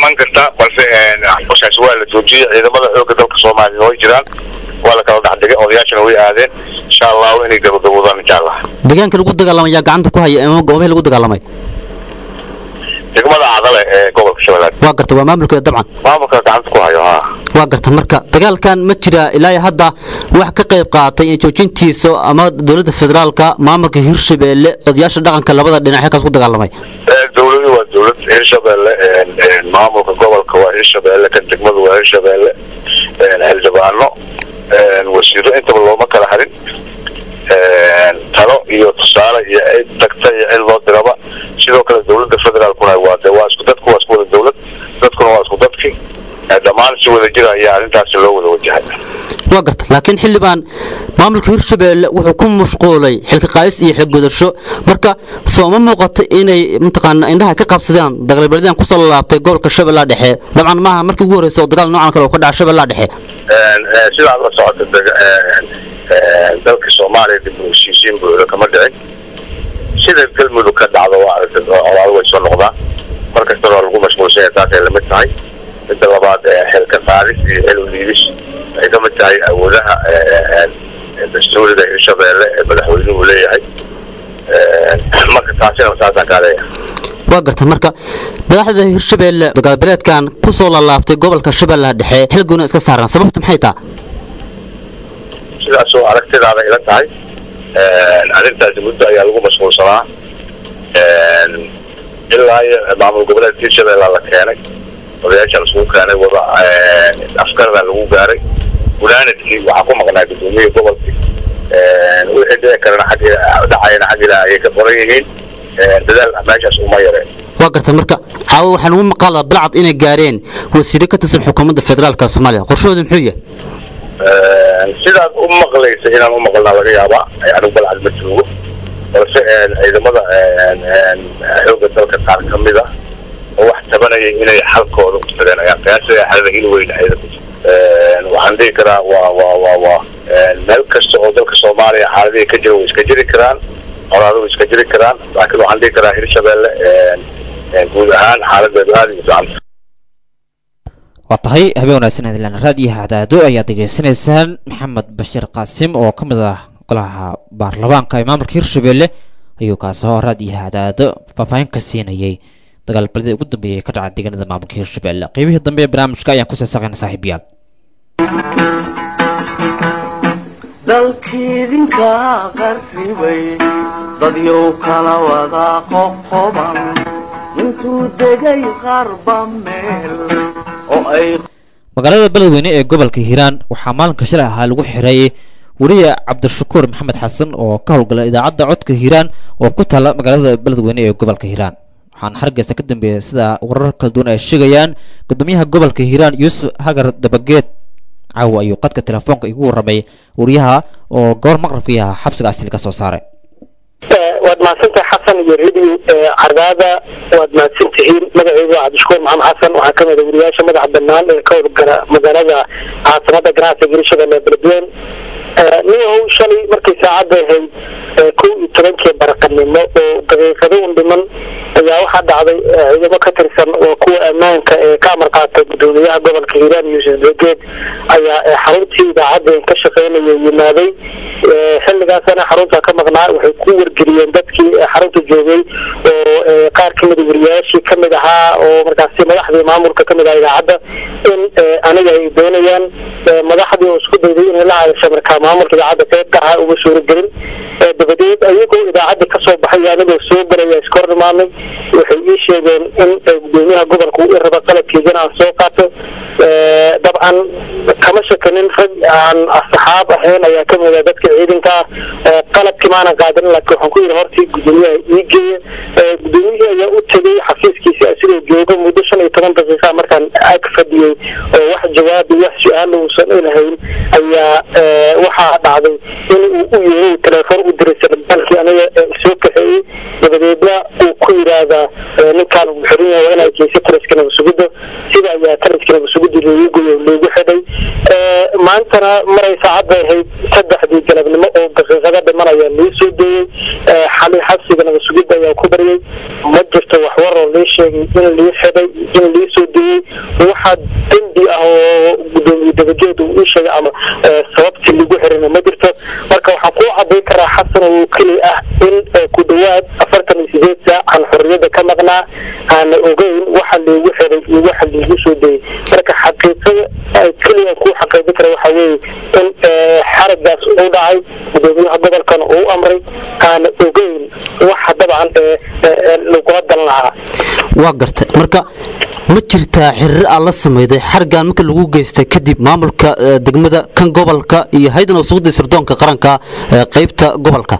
iman kartaa balse hawshaas waa la joojiyey ciidamada xoogga dalka soomaaliya way jiraan waa la kala dhex dhigay odayaashana way aadeen insha allahu inay gabagabowdaan insha allah deegaanka lagu dagaalamay yaa gacanta ku haya ama goobihii lagu dagaalamay degmada cadale ee gobolka shabeellaad waa garta waa maamulkeeda dabcan maamulka gacanta ku hayo haa waa garta marka dagaalkan ma jira ilaa iyo hadda wax ka qayb qaatay in joojintiisa ama dowladda federaalka maamulka hirshabeelle odayaasha dhaqanka labada dhinac halkaas ku dagaalamay dowladu waa dowlad hirshabeelle maamulka gobolka waa hirshabeelle kan degmadu waa hirshabeelle xildhibaano wasiiro intaba looma kala harin talo iyo tusaale iyo cid tagta iyo cid loo diraba sidoo kale dowladda federaalkuna waa de waa isku dadku waa isku wada dowlad dadkuna waa isku dadki dhammaan si wada jira ayaa arrintaasi loo wada wajahay waa garta laakiin xildhibaan maamulka hirshabeelle wuxuu ku mashquulay xilka qaadis iyo xilgudasho marka soo ma muuqato inay mataqaana indhaha ka qabsadaan dagaalbeledyan kusoo laabtay gobolka shabeellaha dhexe dabcan maaha markii ugu horreysa oo dagaal noocan kale oo ka dhaca shabeellaha dhexe sidaad la socota dalka soomaaliya dib u heshiisiin buuxda kama dhicin sida galmudug ka dhacdo waa aragtay colaado way soo noqdaan mar kastana waa lagu mashquulsan yahay taasay lamid tahay midda labaad xilka qaadis iyo xil uliidis waxay ka mid tahay awoodaha dastuuriga hirshabeelle ee madaxweynuhu leeyahay marka taasina saasaan kaa leeyahay waa garta marka madaxda hirshabeelle dagaalbeeleedkan ku soo laalaabtay gobolka shabeellaha dhexe xilgoona iska saaran sababtu maxay taa sidaasoo aragtidaada ila tahay arrintaasi muddo ayaa lagu mashquulsanaa ilaa iyo maamul goboleedka hirshabeella la keenay odayaasha laskugu keenay wada afkarda lagu gaaray gunaanadkii waxaa ku maqnaa gudoomiyihii gobolkii wixii dhici karana xag dhacayana xag ilaa ayay ka qoran yihiin dadaal meeshaas uma yareen waa garta marka caawa waxaan ugu maqaalaa balcad inay gaareen wasiiro ka tirsan xukuumadda federaalka soomaaliya qorshahooda muxuu yahay sidaad u maqlaysa inaan u maqalnaa laga yaabaa anigu balcad ma joogo balse ciidamada xoogga dalka qaar ka mid ah oo wax tabanaya inay xalkooda u tageen ayaa qiyaasaya xalada hil weyn waxaan dhihi karaa waa waa waa waa meel kasta oo dalka soomaaliya xaaladihii ka jira way iska jiri karaan colaado way iska jiri karaan laakiin waxaan dhihi karaa hirshabeelle guud ahaan xaaladeedu aada iyo fiicanta waa tahay habeen wanaagsan adilaan raadiyaha cadaado ayaad degeysanaysaan maxamed bashiir qaasim oo ka mid ah golaha baarlamaanka ee maamulka hirshabeelle ayuu kaasoo raadiyaha cadaado faahfaahin ka siinayay dagaalbaladii ugu dambeeyay ka dhaca deegaanada maamulka hirshabeelle qeybihii dambe ee barnaamijka ayaan kusii saqayna saaxiibayaal dalkiidinka qarribay dadyow kala wada qoqoban intuu degay qarba meel oo ay magaalada beledweyne ee gobolka hiiraan waxaa maalinka shalay ahaa lagu xiray weriye cabdishakuur maxamed xasan oo ka howlgala idaacadda codka hiiraan oo ku taala magaalada beledweyne ee gobolka hiiraan waxaana hargeysa ka dambeeyay sida warar kala duwan ay sheegayaan gudoomiyaha gobolka hiiraan yuusuf hagar dabageed caawa ayuu qadka telefoonka igu warramay wariyaha oo gobor maqrabkii ahaa xabsigaasi laga soo saaray waad mahadsantahay xasan iyo radio cardaada waad mahadsan tihiin magaceygu waa cabdishakuur maxamed xasan waxaa ka mid a wariyaasha madaxa banaan ee ka howlgala magaalada caasimada ganacsiga hirshabelle beledweyne niyahow shalay markay saacadda ahayd kow iyo tobankii baraqanimo oo daqiiqado un dhiman ayaa waxaa dhacday ciidamo ka tirsan oo kuwa ammaanka ee ka amar qaata gudoomiyaha gobolka hiiraan yuusuf begeed ayaa xaruntii idaacadda ka shaqeynaya yimaaday xilligaasana xarunta ka maqnaa waxay ku wargeliyeen dadkii xarunta joogay oo qaar ka mida wariyaashii ka mid ahaa oo markaasi madaxdii maamulka ka mid ah idaacadda in aniga ay doonayaan madaxdii oo isku dayday inay la hadasho markaa maamulka idaacadda qaybka ahaa uma suuragelin dabadeed ayagoo idaacadda kasoo baxay anigoo soo galaya iska hor imaanay waxay ii sheegeen in gudoomiyaha gobolka uu raba qalabkeygana aan soo qaato dabcan kama shakanin rag aan asxaab ahayn ayaa ka mid a dadka ciidanka ah qalabkii maanan qaadanin laakiin waxaan ku yidhi hortii gudoomiyaha ii geeya gudoomiyihii ayaa u tegay xafiiskiisa asigoo jooga muddo shan iyo toban daqiiqa markaan ag fadhiyey oo wax jawaab iyo wax su-aal uusan ilahayn ayaa waxaa dhacday in uu u yeeray telefoon u diray sanabaalkii aniga soo kaxeeyey dabadeedna uu ku yidhaahdaa ninkaan uu xiran yahay waa inaa geysa taliska nabasugidda sida ayaa taliska nabasugidda loogu goyo loogu xidhay maantana maray saacad bay ahayd saddexdii galabnimo oo daqiiqado dhimanaya lii soo deeyey xali xabsiga naga sugid ayaa ku baryay ma jirto waxwar oo lii sheegay in lii xidhay in lii soo deeyey waxaa dembi ah oo gudoomiye dabageed uu ii sheegay ama sababtii lagu xirina ma jirto marka waxaan kuu cadayn karaa xasan oo keli ah in ku dhawaad afartan iyo sideed saac aan xorriyadda ka maqnaa aana ogeyn waxa liigu xiray iyo waxa liigu soo deeyey marka xaqiiqada keliya kuu xaqiijin kara waxa weeye in xaragaas uu dhacay gudoomiyaha gobolkana uu amray aana ogeyn waxa dabcan lagula dan lahaa waa gartay marka ma jirtaa xiriir aad la samayday xargan marka lagu geystay kadib maamulka eh, degmada kan gobolka iyo haydan wasaqda sirdoonka qaranka ee qaybta gobolka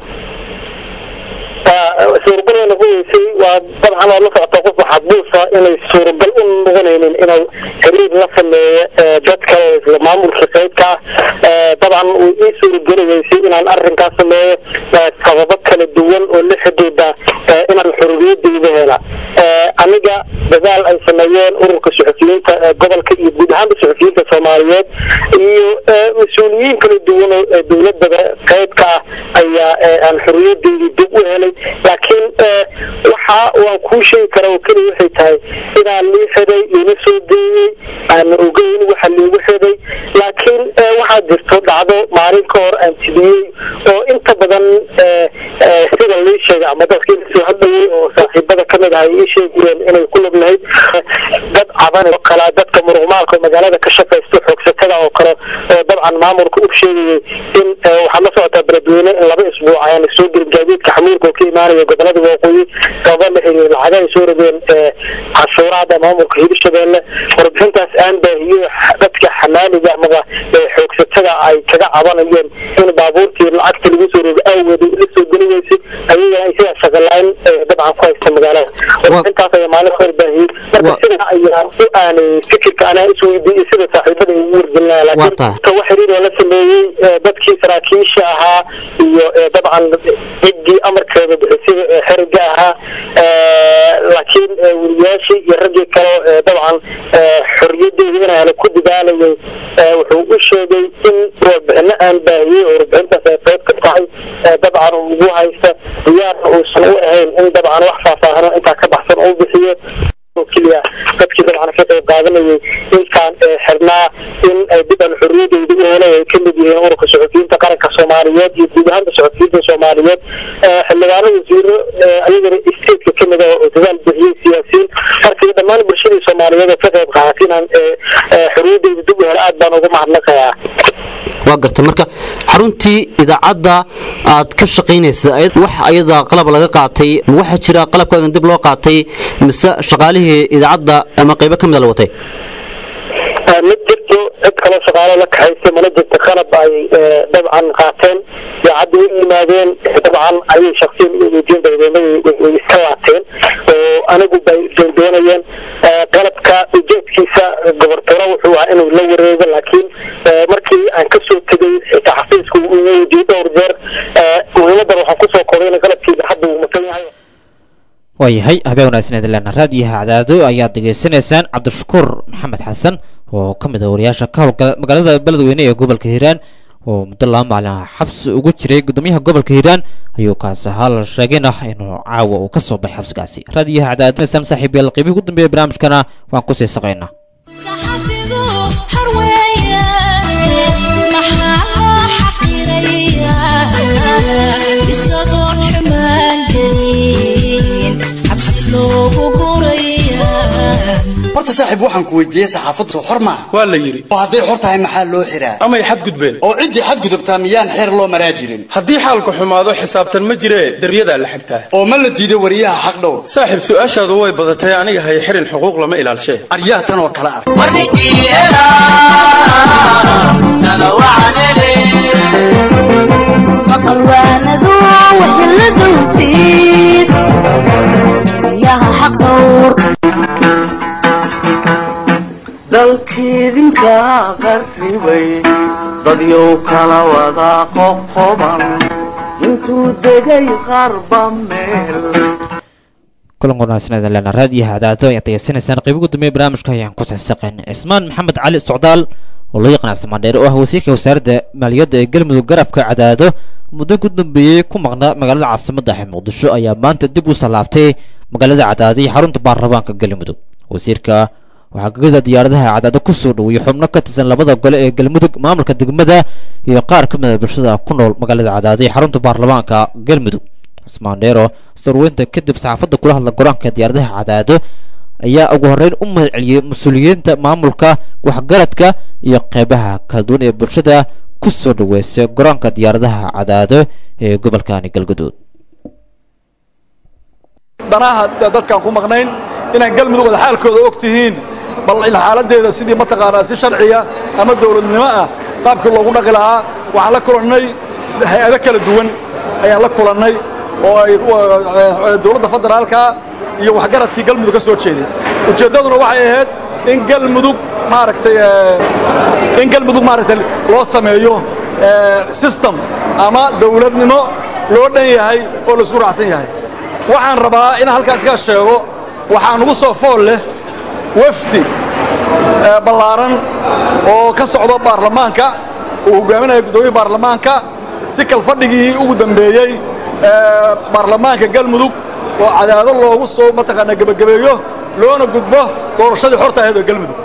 suuragal way noqonaysay waa dabcan waa la socota qof maxabuusa inay suuragal u noqonaynin inuu xiriir la sameeyo ee, dad kale oo isla maamulka qaybka ah dabcan uu ii suurageli weysay inaan arrinkaas sameeyo ee, sababo kala duwan oo la xidhiidha ee, inaan xorriyadayda hela Ee, aniga dadaal ay sameeyeen ururka suxufiyiinta ee gobolka iyo guud ahaanba suxufiyiinta soomaaliyeed iyo ee, mas-uuliyiin kala duwan oo ee, dowladda qaybka ah ayaa ee, aan xorriyadeydii dib u helay laakiin ee, waxa waan kuu sheegi karaa oo keliya waxay tahay inaan lii xiday liina soo deeyey aan ogeyn waxa liigu xiday laakiin ee, waxaa jirto dhacdo maalin ka hor aan tibiyey oo inta badan ee, ee, sida lii sheegay ama dadkii lasoo hadlayay oo saaxiibada ka mid ahay ii sheegayeen inay ku lug lahayd dad caban oo kale dadka muruqmaalka oo magaalada ka shaqaysta xoogsatada oo kale oo dabcan maamulka u sheegayay in ee, waxaa la socotaa beledweyne in laba isbuuc ayaan soo gelin gaadiidka xamuulka oo ka imaanaya gobolada waqooyi sababa la xiriir lacaga ay soo rogeen ee, canshuuraada maamulka hirshabeelle warbixintaas aan baahiyo dadka xamaaliga amaba ee, xoogsatada ay kaga cabanayeen in baabuurtii lacagta lagu soo rogo awgeed la soo geli weysay ayagana ay sidaa shaqalayn dabcan ku haysta magaalada warbixintaas ayaa maalin ka hor baahiyey marka sida ayaa u aanay fikirka anaa isweydiiyey sida saaxiibada ay ugu wargelinaya laakiin ka wax xiriir oo la sameeyey ee, dadkii saraakiisha ahaa iyo ee, dabcan ciddii amarkeeda bixisay ee xeriga ahaa ee, laakiin ee, weriyaashii iyo raggii kale ee, dabcan ee, xorriyadeeda inaa helo ku dadaalayay ee, wuxuu u sheegay in warbixino aan baahiyey oo warbixintaas ay qayb ka tahay ee, dabcan uu ugu haysta diyaarna uusan u ahayn in dabcan wax faahfaahino intaa ka baxsan uu bixiyo oo keliya dadkii dabcan ka qayb qaadanayay intaan ee, xirnaa in ay dib aan xorriyadeyda u helay ay ka mid yihiin ururka suxufiyiinta qaranka soomaaliyeed iyo guud ahaanba suxufiyiinta soomaaliyeed ee, xildhibaano wasiiro ee, ayagana isteedka ka mid ah oo dadaal bixiyey siyaasiyiin marka iyo dhammaan bulshadii soomaaliyeed oo ka qayb qaadatay inaan ee, ee, xorriyadeyda dib u helo aad baan ugu mahadnaqayaa waa gartay marka xaruntii idaacadda aad ka shaqaynaysa ayad wax ayada qalab laga qaatay ma waxaa jira qalabkaadan dib loo qaatay mise shaqaalihii idaacadda ama qaybo ka mida la watay Ee, ma jirto cid kaloo shaqaalo la kaxaysay mana jirto qalab ay ee, dabcan qaateen idaacadda u yimaadeen dabcan ayay shaksiyan u weydiin dabadeedna way- way iska laateen oo anigu bay doondoonayeen Ee, qalabka ujeedkiisa gobortoro wuxuu ahaa inuu la wareego laakiin ee, markii aan ka soo tegay xitaa xafiiska uu igu weydiiyey dhowr jeer ee, muhiimadan waxaan kusoo koobay in qalabkii idaacadda uu matan yahay waayahay habeen wanaagsan idinleena raadiyaha cadaado ayaad degeysanaysaan cabdishakuur maxamed xasan oo ka mid ah wariyaasha ka howlgala magaalada beledweyne ee gobolka hiiraan oo muddo laba maalin ah xabsi ugu jiray gudoomiyaha gobolka hiiraan ayuu kaasi ahaa la sheegayna inuu caawa uu ka soo baxay xabsigaasi raadiyaha cadaadinaysaan saaxiib yaal qiimihii ugu dambeeya barnaamijkana waan kusii saqaynaa isagoon xumaan gelin cabsi loogu guraya horta saaxiib waxaan ku weydiiyey saxaafaddu soo xor maaha waa la yidhi oo hadday xor tahay maxaa loo xiraa amay xadgudbeen oo ciddii xadgudubtaa miyaan xeer loo maraa jirin haddii xaalku xumaado xisaabtan ma jiree deryadaa la xigtaa oo ma la diido wariyaha xaq dhow saaxiib su-aashaadu way badatay aniga hay xirin xuquuq lama ilaalshee aryaha tan oo kale ah maqalwaanadu waxay la dowtid yaha xaq dhowr dalkiidinka qarribay dadyow kala wada qoqoban intuu degay qarba meel kulan wanaagsan idin leena raadiyaha cadaado ayaad degeysanaysaan qayb ugu dambeeya barnaamijka ayaan ku saxsaqayn cismaan maxamed cali socdaal oo loo yaqaan cabsimandheere oo ah wasiirka wasaaradda maaliyadda ee galmudug garabka cadaado muddo ku dambeeyey ku maqnaa magaalada caasimadda ee muqdisho ayaa maanta dib u salaabtay magaalada cadaado iyo xarunta baarlamaanka galmudug wasiirka waxaa gegada diyaaradaha cadaado ku soo dhoweeyey xubno ka tirsan labada gole ee galmudug maamulka degmada iyo qaar ka mid a bulshada ku nool magaalada cadaado iyo xarunta baarlamaanka galmudug cismaan dheero istarweynta kadib saxaafadda kula hadla goraanka diyaaradaha cadaado ayaa ugu horreyn u mahad celiyey mas-uuliyiinta maamulka waxgaradka iyo qeybaha kala duwan ee bulshada ku soo dhaweysay goraanka diyaaradaha cadaado ee gobolkani galgaduud danaha dadkaan ku maqnayn inaan galmudug wada xaalkooda og tihiin bal in xaaladdeeda sidii mataqaanaa si sharciya ama dowladnimo ah qaabkii loogu dhaqi lahaa waxaan la kulannay hay-ado kala duwan ayaan la kulannay oo ay dowladda federaalka iyo waxgaradkii galmudug ka soo jeeday ujeeddaduna waxay ahayd in galmudug maaragtay in galmudug maaragtay loo sameeyo system ama dowladnimo loo dhan yahay oo la isku raacsan yahay waxaan rabaa in halkaan ka sheego waxaa nugu soo fool leh wafdi ballaaran oo ka socdo baarlamaanka uu hogaaminaya guddoomiye baarlamaanka si kalfadhigii ugu dambeeyey baarlamaanka galmudug oo cadaado loogu soo mataqaanaa gebagabeeyo loona gudbo doorashadii xorta ahayd oo galmudug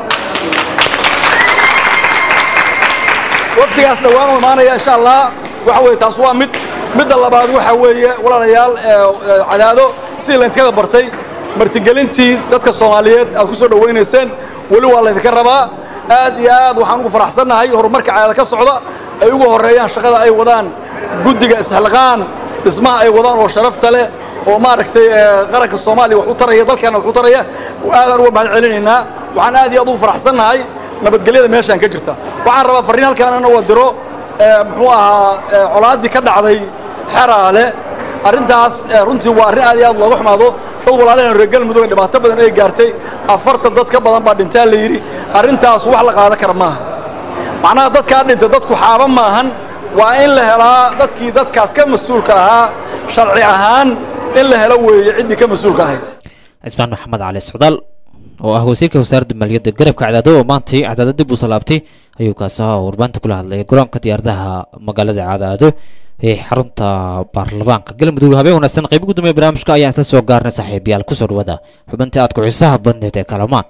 wafdigaas dhowaan u imaanaya insha allah waxa weeye taas waa mid midda labaad waxa weeye walaalayaal cadaado sidii laydinkaga bartay martigelintii dadka soomaaliyeed aad ku soo dhowaynayseen weli waa laydinka rabaa aad iyo aad waxaan ugu faraxsannahay horumarka cadaado ka socda ay ugu horreeyaan shaqada ay wadaan guddiga isxilqaan dhismaha ay wadaan oo sharafta leh oo maaragtay qaranka soomaaliya wax u taraya dalkeenna wax u taraya aadaan uga mahad celinaynaa waxaan aad iyo aad ugu faraxsannahay nabadgelyada meeshaan ka jirta waxaan rabaa farriin halkaanana waa diro muxuu ahaa colaaddii ka dhacday xeraale arrintaas runtii waa arrin aad iyo aad looga xumaado dad walaalaheen reer galmudug dhibaato badan ay gaartay afartan dad ka badan baa dhintaa la yidhi arrintaas wax la qaadan kara maaha macnaha dadkaa dhintay dadku xaaba maahan waa in la helaa dadkii dadkaas ka mas-uulka ahaa sharci ahaan in la helo weeye ciddii ka mas-uulka ahayd cismaan maxamed cali socdaal oo ah wasiirka wasaaradda maaliyadda garabka cadaado oo maantay cadaado dib u salaabtay ayuu kaasi ahaa warbaahinta kula hadlaya garoonka diyaaradaha magaalada cadaado ee xarunta baarlamaanka galmudug habeen wanaagsan qayb gudoomiya barnaamijka ayaan isla soo gaarnay saaxiibayaal kusoo dhawada xubinta aad ku xiisaha badneed ee kalamaan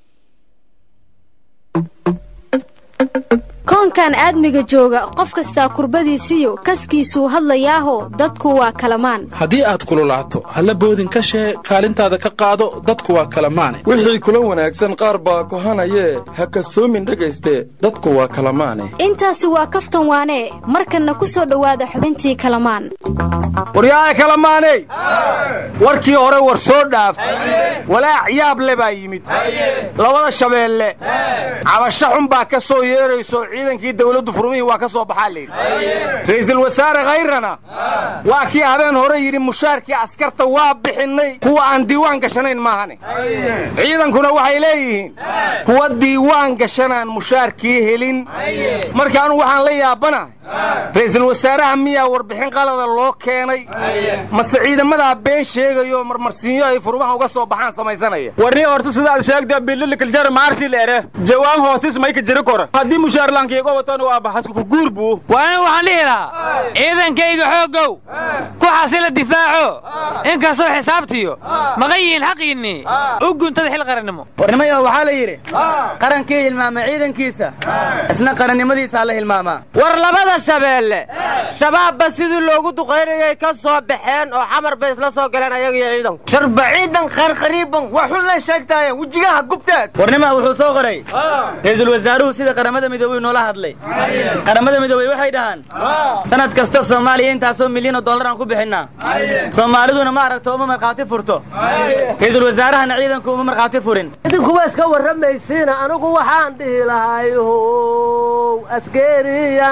koonkan aadmiga jooga qof kastaa kurbadiisiyo kaskiisuu hadlayaaho dadku waa kalamaan haddii aad kululaato halla boodin ka shee kaalintaada ka qaado dadku waa kalamaane wixii kula wanaagsan qaar baa kohanayee ha kasoomin dhegayste dadku waa kalamaane intaasi waa kaftan waanee markanna ku soo dhowaada xubintii kalamaan waryaaya kalamaaney warkii hore war soo dhaaf walaac yaab le baa yimid labada shabeelle cabasho xun baa ka soo yeerayso ciidankii dawladdu furmihii waa ka soo baxaa layidhi ra'iisul wasaare khayrana waa kii habeen hore yidhi mushaarkii askarta waa bixinnay kuwa aan diiwaan gashanayn maahane ciidankuna waxay leeyihiin kuwa diiwaan gashanaan mushaarkii helin marka anugu waxaan la yaabanahay ra'iisul wasaaraha miyaa warbixin qalada loo keenay mase ciidamadaa been sheegayo marmarsiinyo ay furmaha uga soo baxaan samaysanaya warni horta sidaad sheegta bililikaljar maarsi leere jawaan hoosis mayka jiri kora haddii mushaarlaankiiga watan waa baxasku guur buu waa anigu waxaan dhihi lahaa ciidankayga xooggow ku xasila difaaco inkastoo xisaabtiyo maqan yihiin xaqiinnii u guntada xil qarannimo warnimayo waxaa la yidhi qarankii hilmaama ciidankiisa isna qarannimadiisaa la hilmaamaa war labada shabeelle shabaabba sidii loogu duqaynayay ka soo baxeen oo xamar bay isla soo galeen ayaga iyo ciidanku sharba ciidan qarqariiban waa xun la sheegtaayeen wejigaha gubteed warnima wuxuu soo qoray ra'iisul wasaaruhu sida qaramada midoobey noola hadlay qaramada midoobey waxay dhahaan sanad kasta soomaaliya intaasoo milyan oo dollar aan ku bixinnaa soomaaliduna ma aragto uma markhaati furto ra'iisul wasaarahana ciidanku uma markhaati furin idinkuwa iska warramaysiina anigu waxaan dhihi lahay how askeriyaan aan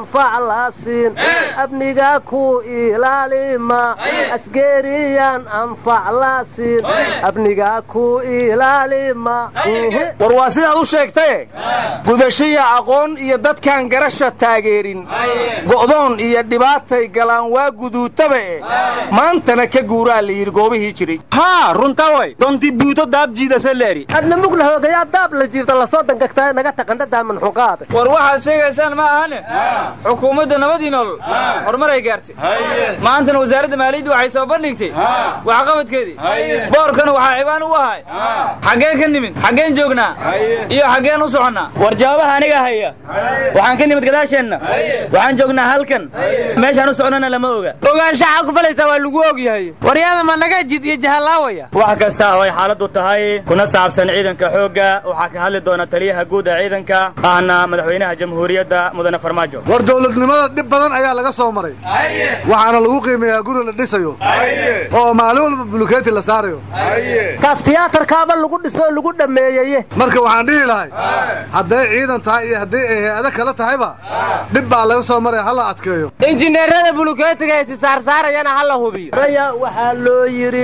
anfac la siin amniga ku ilaalima asgeeriyaan anfac la siin amniga ku ilaalima war waa sidaad u sheegtaye gudashiya aqoon iyo dadkaan garasha taageerin go'doon iyo dhibaatay galaan waa guduutaba e maantana ka guuraa la yidhi goobihii jiray haa runta way donti buuto daab jiidase leeri adna mugla hoogayaa daab la jiifta lasoo dangagtaa naga taqanda daaman xuqaada war waxaad sheegaysaan ma ahane xukuumadda nabadii nolol horumaray gaartay maantana wasaaradda maaliyadda waxay soo bandhigtay waxqabadkeedii boorkana waxaa cibaan u ahay xaggeen ka nimid xaggeen joognaa iyo xaggeen u soconnaa war jawaabaha aniga haya waxaan ka nimid gadaasheenna waxaan joognaa halkan meeshaan u socnona lama oga ogaanshaxa ku falaysaa waa lagu og yahay waryaada ma naga jid iyo jahalaawaya wax kasta oo ay xaaladdu tahay kuna saabsan ciidanka xoogga waxaa ka hadli doona taliyaha guud ee ciidanka ahna madaxweynaha jamhuuriyadda mudane farmaajo war dowladnimada dhib badan ayaa laga soo maray waxaana lagu qiimeeyaa guri la dhisayo oo maalin walba bulukeeti la saarayo kaas tiyaatarkaaba lagu dhisoo lagu dhammeeyeye marka waxaan dhihi lahay hadday ciidan tahay iyo hadday ay hay-ado kale tahayba dhib baa laga soo maraya hala adkeeyo injineerada bulukeetiga ay si saarsaarayana ha la hubiyo raya waxaa loo yidhi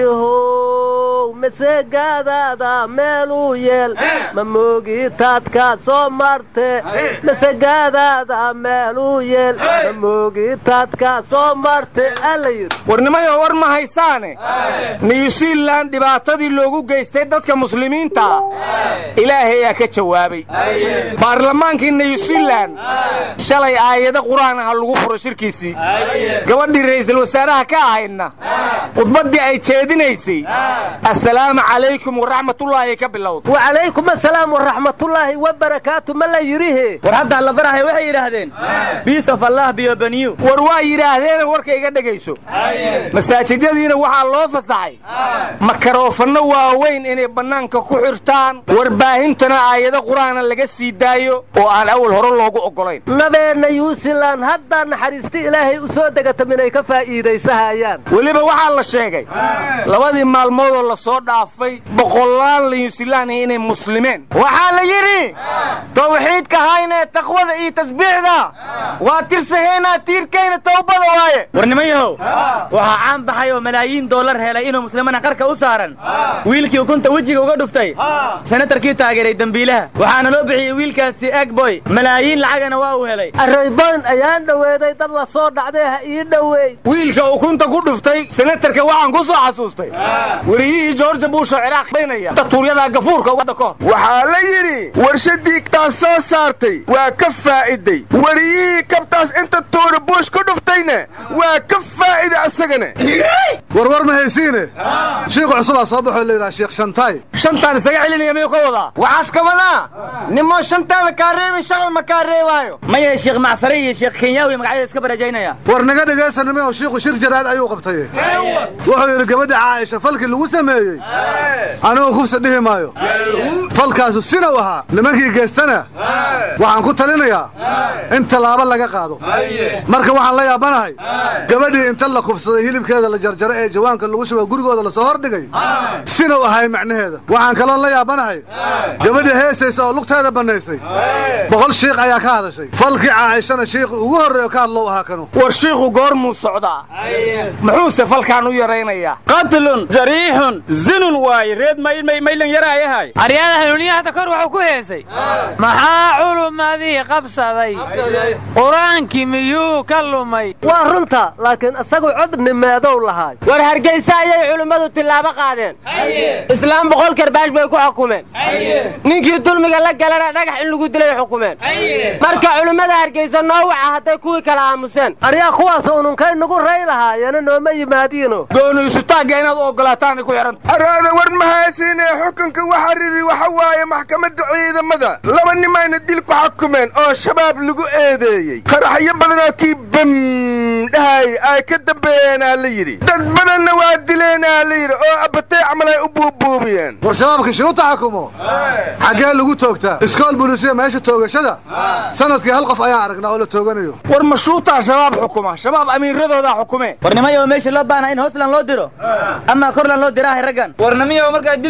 how masegaadaada meeluu yeel ma moogi taadka soo marte masegaadaada meeluu yeel ma moogi taadka soo marte alla yidhi warnimayo war ma haysaane new zealan dhibaatadii loogu geystay dadka muslimiinta ilaahayaa ka jawaabay baarlamaankii new zealan shalay aayado qur-aan aha lagu furo shirkiisii gabadhii ra'iisul wasaaraha ka ahaydna khudbaddii ay jeedinaysay assalaamu calaykum waraxmatullaahi ka bilowd wacalaykum asalaam waraxmatullaahi wabarakaatu ma la yidhihe war hadda alla barahay waxay yidhaahdeen biis of allah biyobaniyu war waa yidhaahdeena warka iga dhegayso masaajidyadiina waxaa loo fasaxay makaroofano waaweyn inay bannaanka ku xirtaan warbaahintana aayado qur-aana laga sii daayo oo aan awal hore loogu oggolayn nabeenna yuusilan haddaa naxariisti ilaahay u soo degata minay ka faa'iidaysahayaan weliba waxaa la sheegay labadii maalmoodoo la soo dhaafay boqolaal niyuusilaani inay muslimeen waxaa la yidhi tawxiidka haynee taqwada iyo tasbiixda waa tirsaheynaa tiirkayna tawbada waaye war nimanyahow waxaa caan baxay oo malaayiin doolar helay inuu muslimana qarka u saaran wiilkii ukunta wejiga uga dhuftay senatarkii taageeray dembiilaha waxaana loo bixiyey wiilkaasi egboy malaayiin lacagana waa uu helay arrayboyn ayaan dhoweeday dad la soo dhacday ha ii dhoweey wiilka ukunta ku dhuftay senatarka waxaan ku soo xasuustay weriyihii george bush oo ciraaq baynaya datuuryadaa gafuurka wadda ka hor waxaa la yidhi warshadii kabtaas soo saartay waa ka faa'iday wariyihii kabtaas inta tuura buush ku dhuftayna waa ka faa'iday asagana warwar ma haysiine shiikhu cusubaa soo baxoo la yidhaha sheekh shantaay shantaan isaga celinaya miyuu ka wadaa waxaas ka wadaa nimoo shantaada kaa reebin shalal ma kaa reebaayo maya sheekh macsare iyo sheekh kenyaawi magacyada iska barajaynaya war naga dhegaysanime oo shiikhu shir jaraad ayuu qabtay wuxuu yidhi gabadha caaisha falkii lagu sameeyey anigu kufsa dhihi maayo falkaasu sinaw ahaa nimankii geystana waxaan ku talinayaa in tallaabo laga qaado marka waxaan la yaabanahay gabadhii inta la kufsaday hilibkeeda la jarjaro ee jawaanka lagu shuba gurigooda lasoo hordhigay sinaw ahay macnaheeda waxaan kaloon la yaabanahay gabadhii heesaysa oo lugteeda bannaysay boqol shiikh ayaa ka hadashay falkii caaishana shiikhi ugu horreeyo ka hadlow ahaa kanu war shiikhu goormuu socdaa muxuuse falkaan u yaraynayaa qatlun jariixun zinun waaye reed maylan yaraayahay aryaada hanuuniya hadda kor wuxuu ku heesay maxaa culumadii qabsaday qur-aankii miyuu ka lumay waa runta laakiin isagu cod nimeedow lahaay war hargeysa ayay culimmadu tillaabo qaadeen islaam boqol karbaash bay ku xukumeen ninkii dulmiga la galana dhagax in lagu dilay xukumeen marka culimmada hargeysa noo waca hadday kuwii kala aamuseen aryaa kuwaas ununkay nagu ray lahaayeena nooma yimaadiino gooni isutaagga inaad u oggolaataanay ku xidhan araada war mahaysiinee xukunka waxa ridi waxa waaye maxkamadda ciidamada laba nimayna dil ku xukumeen oo shabaab lagu eedeeyey qaraxyo badanoo kii bam dhahay ay ka dambeeyeenaa la yidhi dad badanna waa dileenaa la yidhi oo abbatay camal ay u buubuubiyeen war shabaabka shiru taxakumo xaggee lagu toogtaa iskool bulisiya meesha toogashada sanadkii hal qof ayaan aragnaa oo la tooganayo war mashuutaa shabaab xukuma shabaab amiiradoodaa xukume warnimayo meesha loo baana in hoosland loo diro ama korland loo diraahay raggan warnimiyo markaa dil lagu xukumo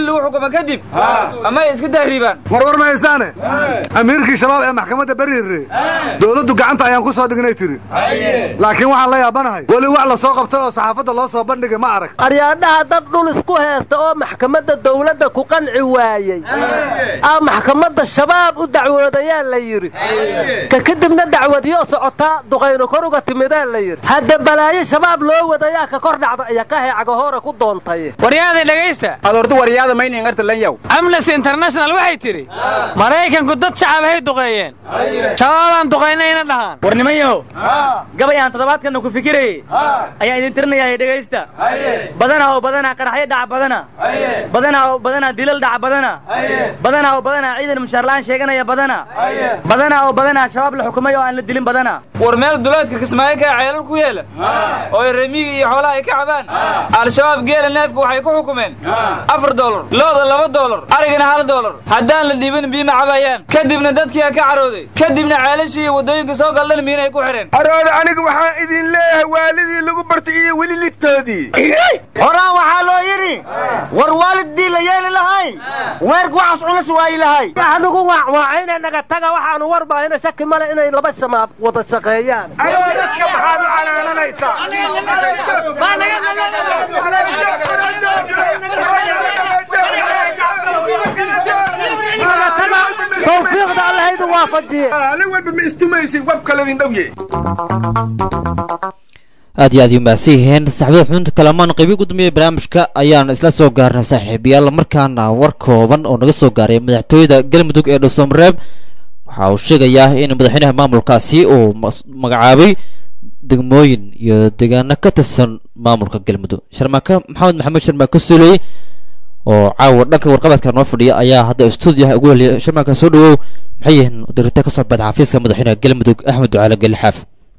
xukumo kadib ama ay iska tahriibaan warwar mahaysaane amiirkii shabaab ee maxkamadda beriire dowladdu gacanta ayaan ku soo dhignay tiri laakiin waxaan la yaabanahay weli wax la soo qabtay oo saxaafadda loo soo bandhigay ma arag aryaadhaha dad dhul isku heesta oo maxkamadda dawladda ku qanci waayey aa maxkamadda shabaab u dacwoodayaa la yidhi ka kadibna dacwadiyo socotaa duqayno kor uga timidaa la yidhi hadda balaayo shabaab loo wadayaa ka kor dhacda iyo ka heecagahoore ku doontay waryaada dhegaysta adordu waryaada mayningarta lanyaw amnesty international waxay tidhi maraykanku dad shacab hay duqeeyeen shabaabaan duqaynayna dhahaan war niman yahow gabay aan toddobaadkanna ku fikirayey ayaan idin tirinayaa dhegaysta badanaa oo badanaa qaraxyo dhaca badana badanaa oo badanaa dilal dhaca badana badanaa oo badanaa ciidan mushaarla'aan sheeganaya badana badanaa oo badanaa shabaab la xukumay oo aan la dilin badana war meel duleedka kismaayo kaa ceelal ku yeela oo remiga iyo xoolaha ay ka cabaan al-shabaab geela neefka waxay ku xukumeen afar dolar looda laba dolar arigana hal dolar haddaan la dhiibin biima cabayaan kadibna dadkii ka carooday kadibna ceelashii iyo waddooyinka soo galdhan miinay ku xidheen arooda aniga waxaan idin leeyahay waalidii lagu bartay iyo weli ligtoodii horaan waxaa loo yidhi war waalidii la yeeli lahay weerku waxaas culus waayi lahay waxanugu waacwaacayna naga taga waxaanu warbahayna shaki male inay laba shamaab wada shaqeeyaan adoo dadka maxaad u canaananaysaa tawfiiqda allahaydu waafajiye aalin walba ma istumaysin wabkaladin dhowye aad iyo aad yu mahadsan yihiin saxbada xubinta kalamaan qaybi ugu dambeeyay barnaamijka ayaan isla soo gaarnay saaxiibayaal markaana war kooban oo naga soo gaaray madaxtooyada galmudug ee dhuusamareeb waxa uu sheegayaa in madaxweynaha maamulkaasi uu magacaabay degmooyin iyo deegaano ka tirsan maamulka galmudug sharmaaka maxamed maxamed sharmaaka suley oo caawa dhanka warqabadka noo fadhiya ayaa hadda stuudiyaha ugu heliyay sharmaaka soo dhawow maxay yihiin dirita kasoo baxda xafiiska madaxweynaha galmudug axmed ducaale gelixaaf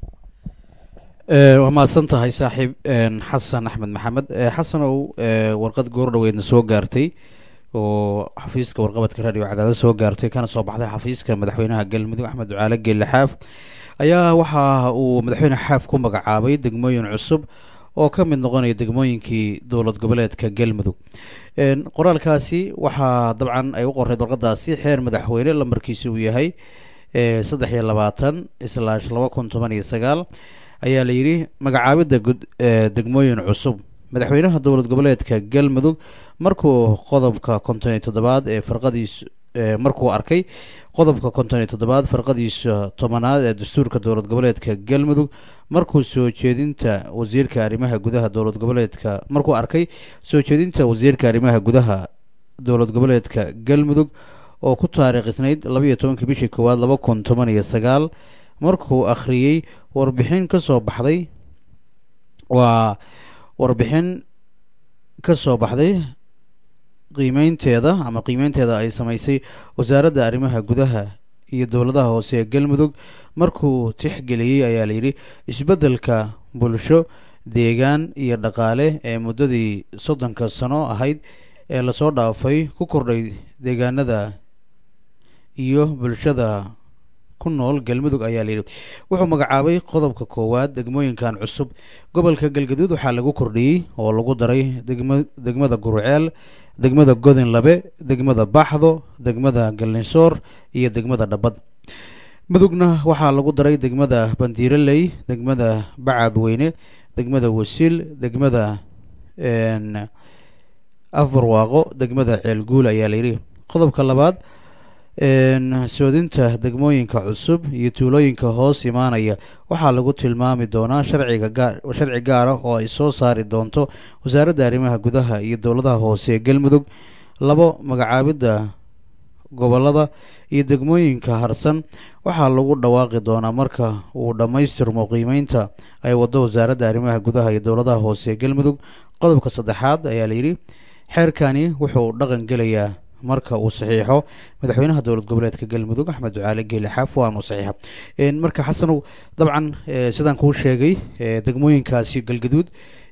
waa mahadsan tahay saaxiib xasan axmed maxamed xasanow warqad goor dhaweydna soo gaartay oo xafiiska warqabadka radio cadaado soo gaartay kana soo baxday xafiiska madaxweynaha galmudug axmed ducaale geelle xaaf ayaa waxa uu madaxweyne xaaf ku magacaabay degmooyin cusub oo ka mid noqonaya degmooyinkii dowlad goboleedka galmudug qoraalkaasi waxaa dabcan ay u qoreyd warqadaasi xeer madaxweyne lambarkiisi uu yahay saddex iyo labaatan islaash laba kun toban iyo sagaal ayaa la yidhi magacaabidda gud degmooyin cusub madaxweynaha dowlad goboleedka galmudug markuu qodobka konton iyo toddobaad ee farqadiis markuu arkay qodobka konton iyo toddobaad farqadiisa tobanaad ee dastuurka dowlad goboleedka galmudug markuu soo jeedinta wasiirka arrimaha gudaha dowlad goboleedka markuu arkay soo jeedinta wasiirka arrimaha gudaha dowlad goboleedka galmudug oo ku taariikhisnayd labaiyo tobankii bishii koowaad laba kun toban iyo sagaal markuu akhriyey warbixin ka soo baxday waa warbixin ka soo baxday qiimeynteeda ama qiimeynteeda ay samaysay wasaaradda arrimaha gudaha iyo dowladaha hoose ee galmudug markuu tixgeliyey ayaa layidhi isbeddelka bulsho deegaan iyo dhaqaale ee muddadii soddonka sano ahayd ee lasoo dhaafay ku kordhay deegaanada iyo bulshada ku nool galmudug ayaa layidhi wuxuu magacaabay qodobka koowaad degmooyinkan cusub gobolka galgaduud waxaa lagu kordhiyey oo lagu daray degma degmada guruceel degmada godin labe degmada baxdo degmada gallinsoor iyo degmada dhabad mudugna waxaa lagu daray degmada bandiiraley degmada bacadweyne degmada wasiil degmada afbarwaaqo degmada ceelguul ayaa layidhi qodobka labaad soodinta degmooyinka cusub iyo tuulooyinka hoos imaanaya waxaa lagu tilmaami doonaa sharciga gaar sharci gaar ah oo ay soo saari doonto wasaaradda arrimaha gudaha iyo dowladaha hoose ee galmudug labo magacaabidda gobolada iyo degmooyinka harsan waxaa lagu dhawaaqi doonaa marka uu dhammaystirmo qiimeynta ay waddo wasaaradda arrimaha gudaha iyo dowladaha hoose ee galmudug qodobka saddexaad ayaa layidhi xeerkani wuxuu dhaqan gelayaa marka uu saxiixo madaxweynaha dowlad goboleedka galmudug axmed ducaale geeli xaaf waanu saxiixa marka xasanow dabcan sidaan kuu sheegay degmooyinkaasi galgaduud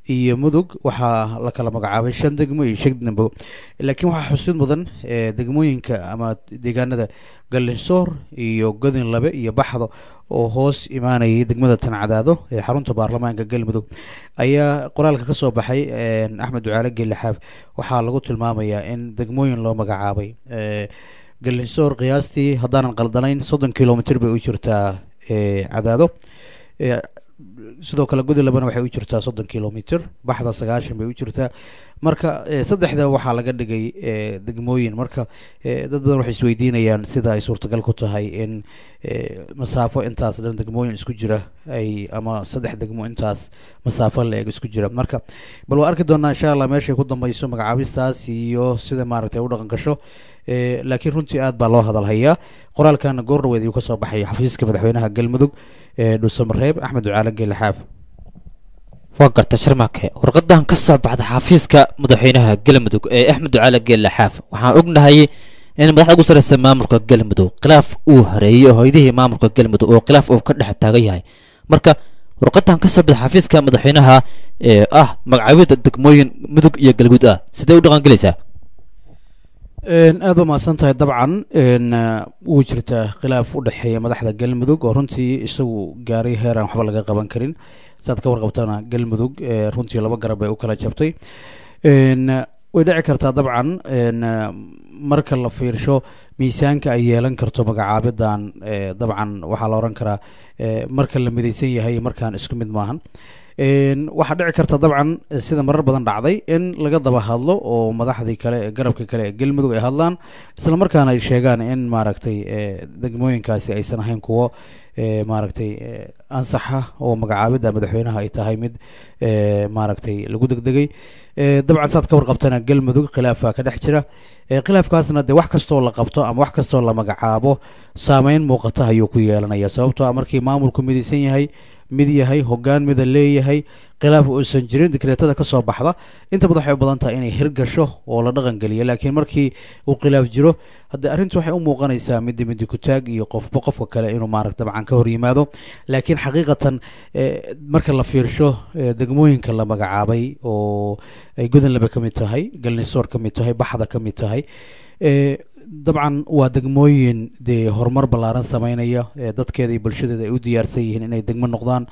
iyo mudug waxaa la kala magacaabay shan degmo iyo shan degmo laakiin waxaa xusid mudan ee, degmooyinka ama deegaanada gallinsoor iyo godin labe iyo baxdo oo hoos imaanayay degmada tancadaado ee xarunta baarlamaanka galmudug ayaa qoraalka ka soo baxay een, axmed ducaale geelle xaaf waxaa lagu tilmaamayaa in degmooyin loo magacaabay ee, gallinsoor qiyaastii haddaanan qaldanayn soddon kilomitr bay u jirtaa ee, cadaado ee, sidoo kale gudi labana waxay u jirtaa soddon kilomitr baxda sagaashan bay u jirtaa marka eh, saddexda waxaa laga dhigay eh, degmooyin marka eh, dad badan waxay isweydiinayaan sida ay suurtagal ku tahay in eh, masaafo intaas dhan degmooyin isku jira ay ama saddex degmo intaas masaafo la-eg isku jira marka bal waa arki doonaa insha allah meeshay ku dambeyso magacaabistaas iyo sida maaragtay u dhaqan gasho eh, laakiin runtii aad baa loo hadalhayaa qoraalkan goor dhaweed ayuu kasoo baxay xafiiska madaxweynaha galmudug ee dhuusamareeb axmed ducaale geelle xaaf waa garta sharmaake warqadan ka soo baxda xafiiska madaxweynaha galmudug ee axmed ducaale geelle xaaf waxaan ognahay in madaxda ugu sareysa maamulka galmudug khilaaf uu hareeyey oo hoydihii maamulka galmudug oo khilaaf uu ka dhex taagan yahay marka warqadan ka soo baxda xafiiska madaxweynaha ee ah magacaabida degmooyin mudug iyo galguud ah sidee u dhaqan gelaysaa Een, aad ba mahadsan tahay dabcan een, eh, wuu jirtaa khilaaf u dhexeeya madaxda galmudug oo runtii isagu gaaray heer aan waxba laga qaban karin saad ka warqabtana galmudug eh, runtii laba garab bay u kala jabtay Een, eh, way dhici kartaa dabcan een, eh, marka la fiirsho miisaanka ay yeelan karto magacaabidan eh, dabcan waxaa la oran karaa eh, marka la midaysan yahay markaan isku mid maahan Een, waxaa dhici karta dabcan eh, sida marar badan dhacday in laga daba hadlo oo madaxdii kale ee garabka kale ee galmudug ay hadlaan isla markaana ay sheegaan in maaragtay eh, degmooyinkaasi aysan ahayn kuwo eh, maaragtay eh, ansaxa oo magacaabida madaxweynaha ay tahay mid eh, maaragtay lagu degdegay Eh, dabcan saad ka warqabtana galmudug khilaafaa ka dhex jira Eh, khilaafkaasna dee wax kastoo la qabto ama wax kastoo la magacaabo saameyn muuqata ayuu ku yeelanaya sababtoo ah markii maamulku midaysan yahay mid yahay hogaan mida leeyahay khilaaf uusan jirin dikreetada ka soo baxda inta badan waxay u badan tahay inay hirgasho oo la dhaqan geliyo laakiin markii uu khilaaf jiro hadde arrintu waxay u muuqanaysaa midi midi kutaag iyo qofba qofka kale inuu maaragta dabcan ka hor yimaado laakiin xaqiiqatan eh, marka la fiirsho eh, degmooyinka la magacaabay oo ay godanlaba ka mid tahay galnisoor ka mid tahay baxda ka mid tahay eh, dabcan waa degmooyin dee horumar ballaaran sameynaya ee dadkeeda iyo bulshadeeda ay u diyaarsan yihiin inay degmo noqdaan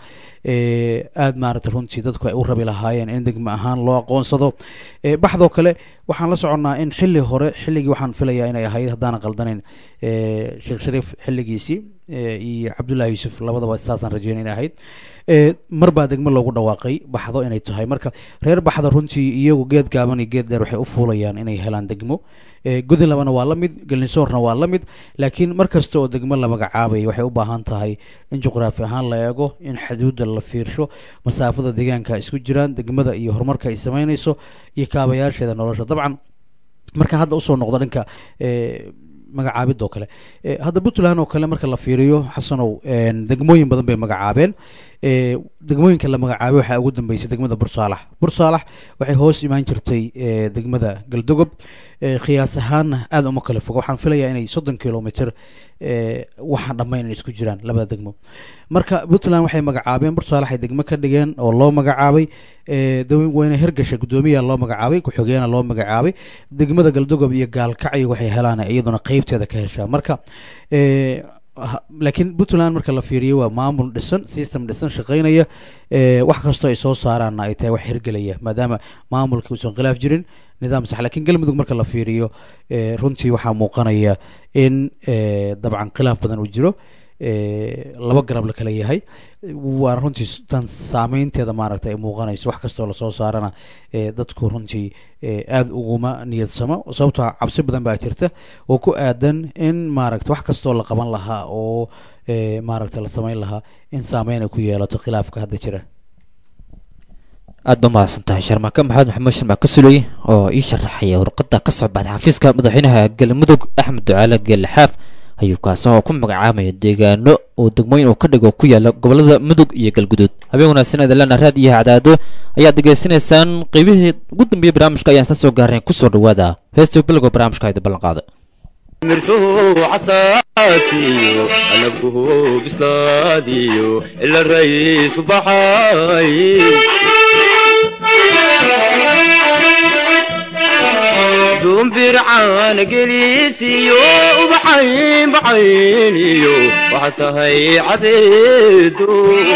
ee aad maaragtay runtii dadku ay u rabi lahaayeen in degmo ahaan loo aqoonsado ee baxdoo kale waxaan la soconnaa in xilli hore xilligii waxaan filayaa inay ahayd haddaanan qaldanayn ee sheekh shariif xilligiisii ee iyo cabdullaahi yuusuf labadaba saasaan rajeynay inay ahayd ee mar baa degmo loogu dhawaaqay baxdo inay tahay marka reer baxda runtii iyagu geed gaaban iyo geed dheer waxay u fuulayaan inay helaan degmo ee gudinlabana waa la mid galnisoorna waa la mid laakiin mar kasta oo degmo la magacaabay waxay u baahan tahay in juqraafi ahaan la eego in xuduudda la fiirsho masaafada deegaanka isku jiraan degmada iyo horumarka ay sameynayso iyo kaabayaasheeda nolosha dabcan marka hadda usoo noqdo dhanka ee magacaabid oo kale Eh, hadda puntland oo kale marka la fiiriyo xasanow een, degmooyin badan bay magacaabeen Eh, degmooyinka la magacaabay waxaa ugu dambeysay degmada bursaalax bursaalax waxay hoos imaan jirtay eh, degmada galdogob Eh, qiyaas ahaanna aad uma kala foga waxaan filayaa inay soddon kilomitr eh, waxaan dhammayn inay isku jiraan labada degmo marka puntland waxay magacaabeen bursaalax ay degmo ka dhigeen oo loo magacaabay eh, dawe- weyne hergasha guddoomiyaa loo magacaabay ku-xigeena loo magacaabay degmada galdogob iyo gaalkacyo waxay helaan iyaduna qeybteeda ka heshaa marka eh, ha- laakiin puntland marka la fiiriyo waa maamul dhisan system dhisan shaqeynaya eh, wax kastoo ay soo saaraanna ay tahay wax hirgelaya maadaama maamulka uusan khilaaf jirin nidaam sax laakiin galmudug marka la fiiriyo eh, runtii waxaa muuqanaya in eh, dabcan khilaaf badan uu jiro eh, laba garab la kala yahay waana runtii s- tan saameynteeda maaragtay ay muuqanayso wax kastoo lasoo saarana eh, dadku runtii eh, aada uguma niyadsamo sababtoo ah cabsi badan baa jirta oo ku aadan in maaragta wax kastoo la qaban lahaa oo eh, maaragta la sameyn lahaa in saameyn ay ku yeelato khilaafka hadda jira aad ba mahadsan tahay sharmaake maxamed maxamuud sharmaake suley oo ii sharaxaya warqada ka soo baxda xafiiska madaxweynaha galmudug axmed ducaale geelle xaaf ayuu kaasan oo ku magacaamaya deegaano oo degmooyin uu ka dhigo ku yaala gobolada mudug iyo galguduud habeen wanaagsan eedalana raad iyo hacdaado ayaad degeysanaysaan qeybihii ugu dambeeyey barnaamijka ayaan isla soo gaarnay kusoo dhawaada heesta bilowga barnaamijka ayda ballan qaada mirtuhu casaatiyo anaguhu bislaadiyo ila raysku baxay duumbircaan gelisiyo ubaxayn baxayniyo waxaa tahay cadeedo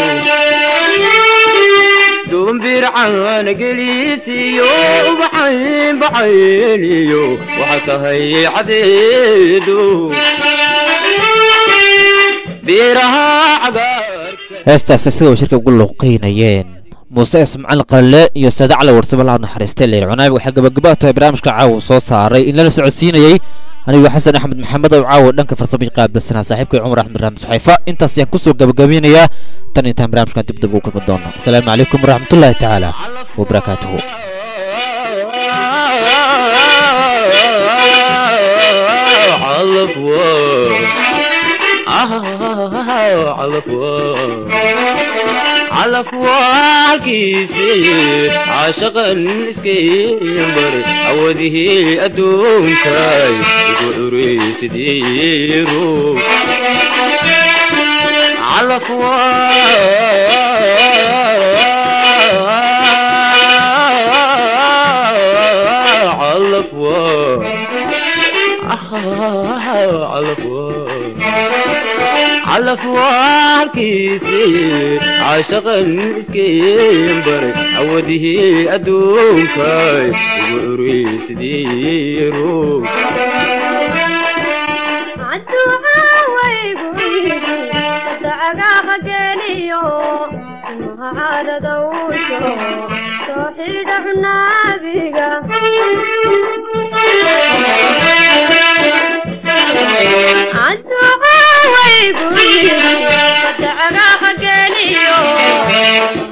duumbircaan gelisiyo ubaxayn baxayniyo waxaa tahay cadeedo beeraha cagaar heestaasi sida uu shirka ugu luuqeynayeen muuse ismacalin qalle iyo saade cali warsamo laha naxariistay leyl cunaayb waxay gabagabaa tahay barnaamijka caawa soo saaray in lala socodsiinayey anigu xasan axmed maxamed oo caawa dhanka farsamay qaabilsanaa saaxiibkay cumar axmed raxmed suxayfa intaas ayaan kusoo gabagabeynayaa tan intaan barnaamijkan dib dib ugu kulmi doono asalaamu calaykum waraxmatullaahi tacaala wabarakaatuhu calafwaalkiisii caashaqan iskaybar awadihii adduunkay igu curaysidiiru calafwaalkiisii caashaqan iskaybaray awadihii adduunkay igu curaysidiiru Adduuca way guriga, fadda cagaha geliyo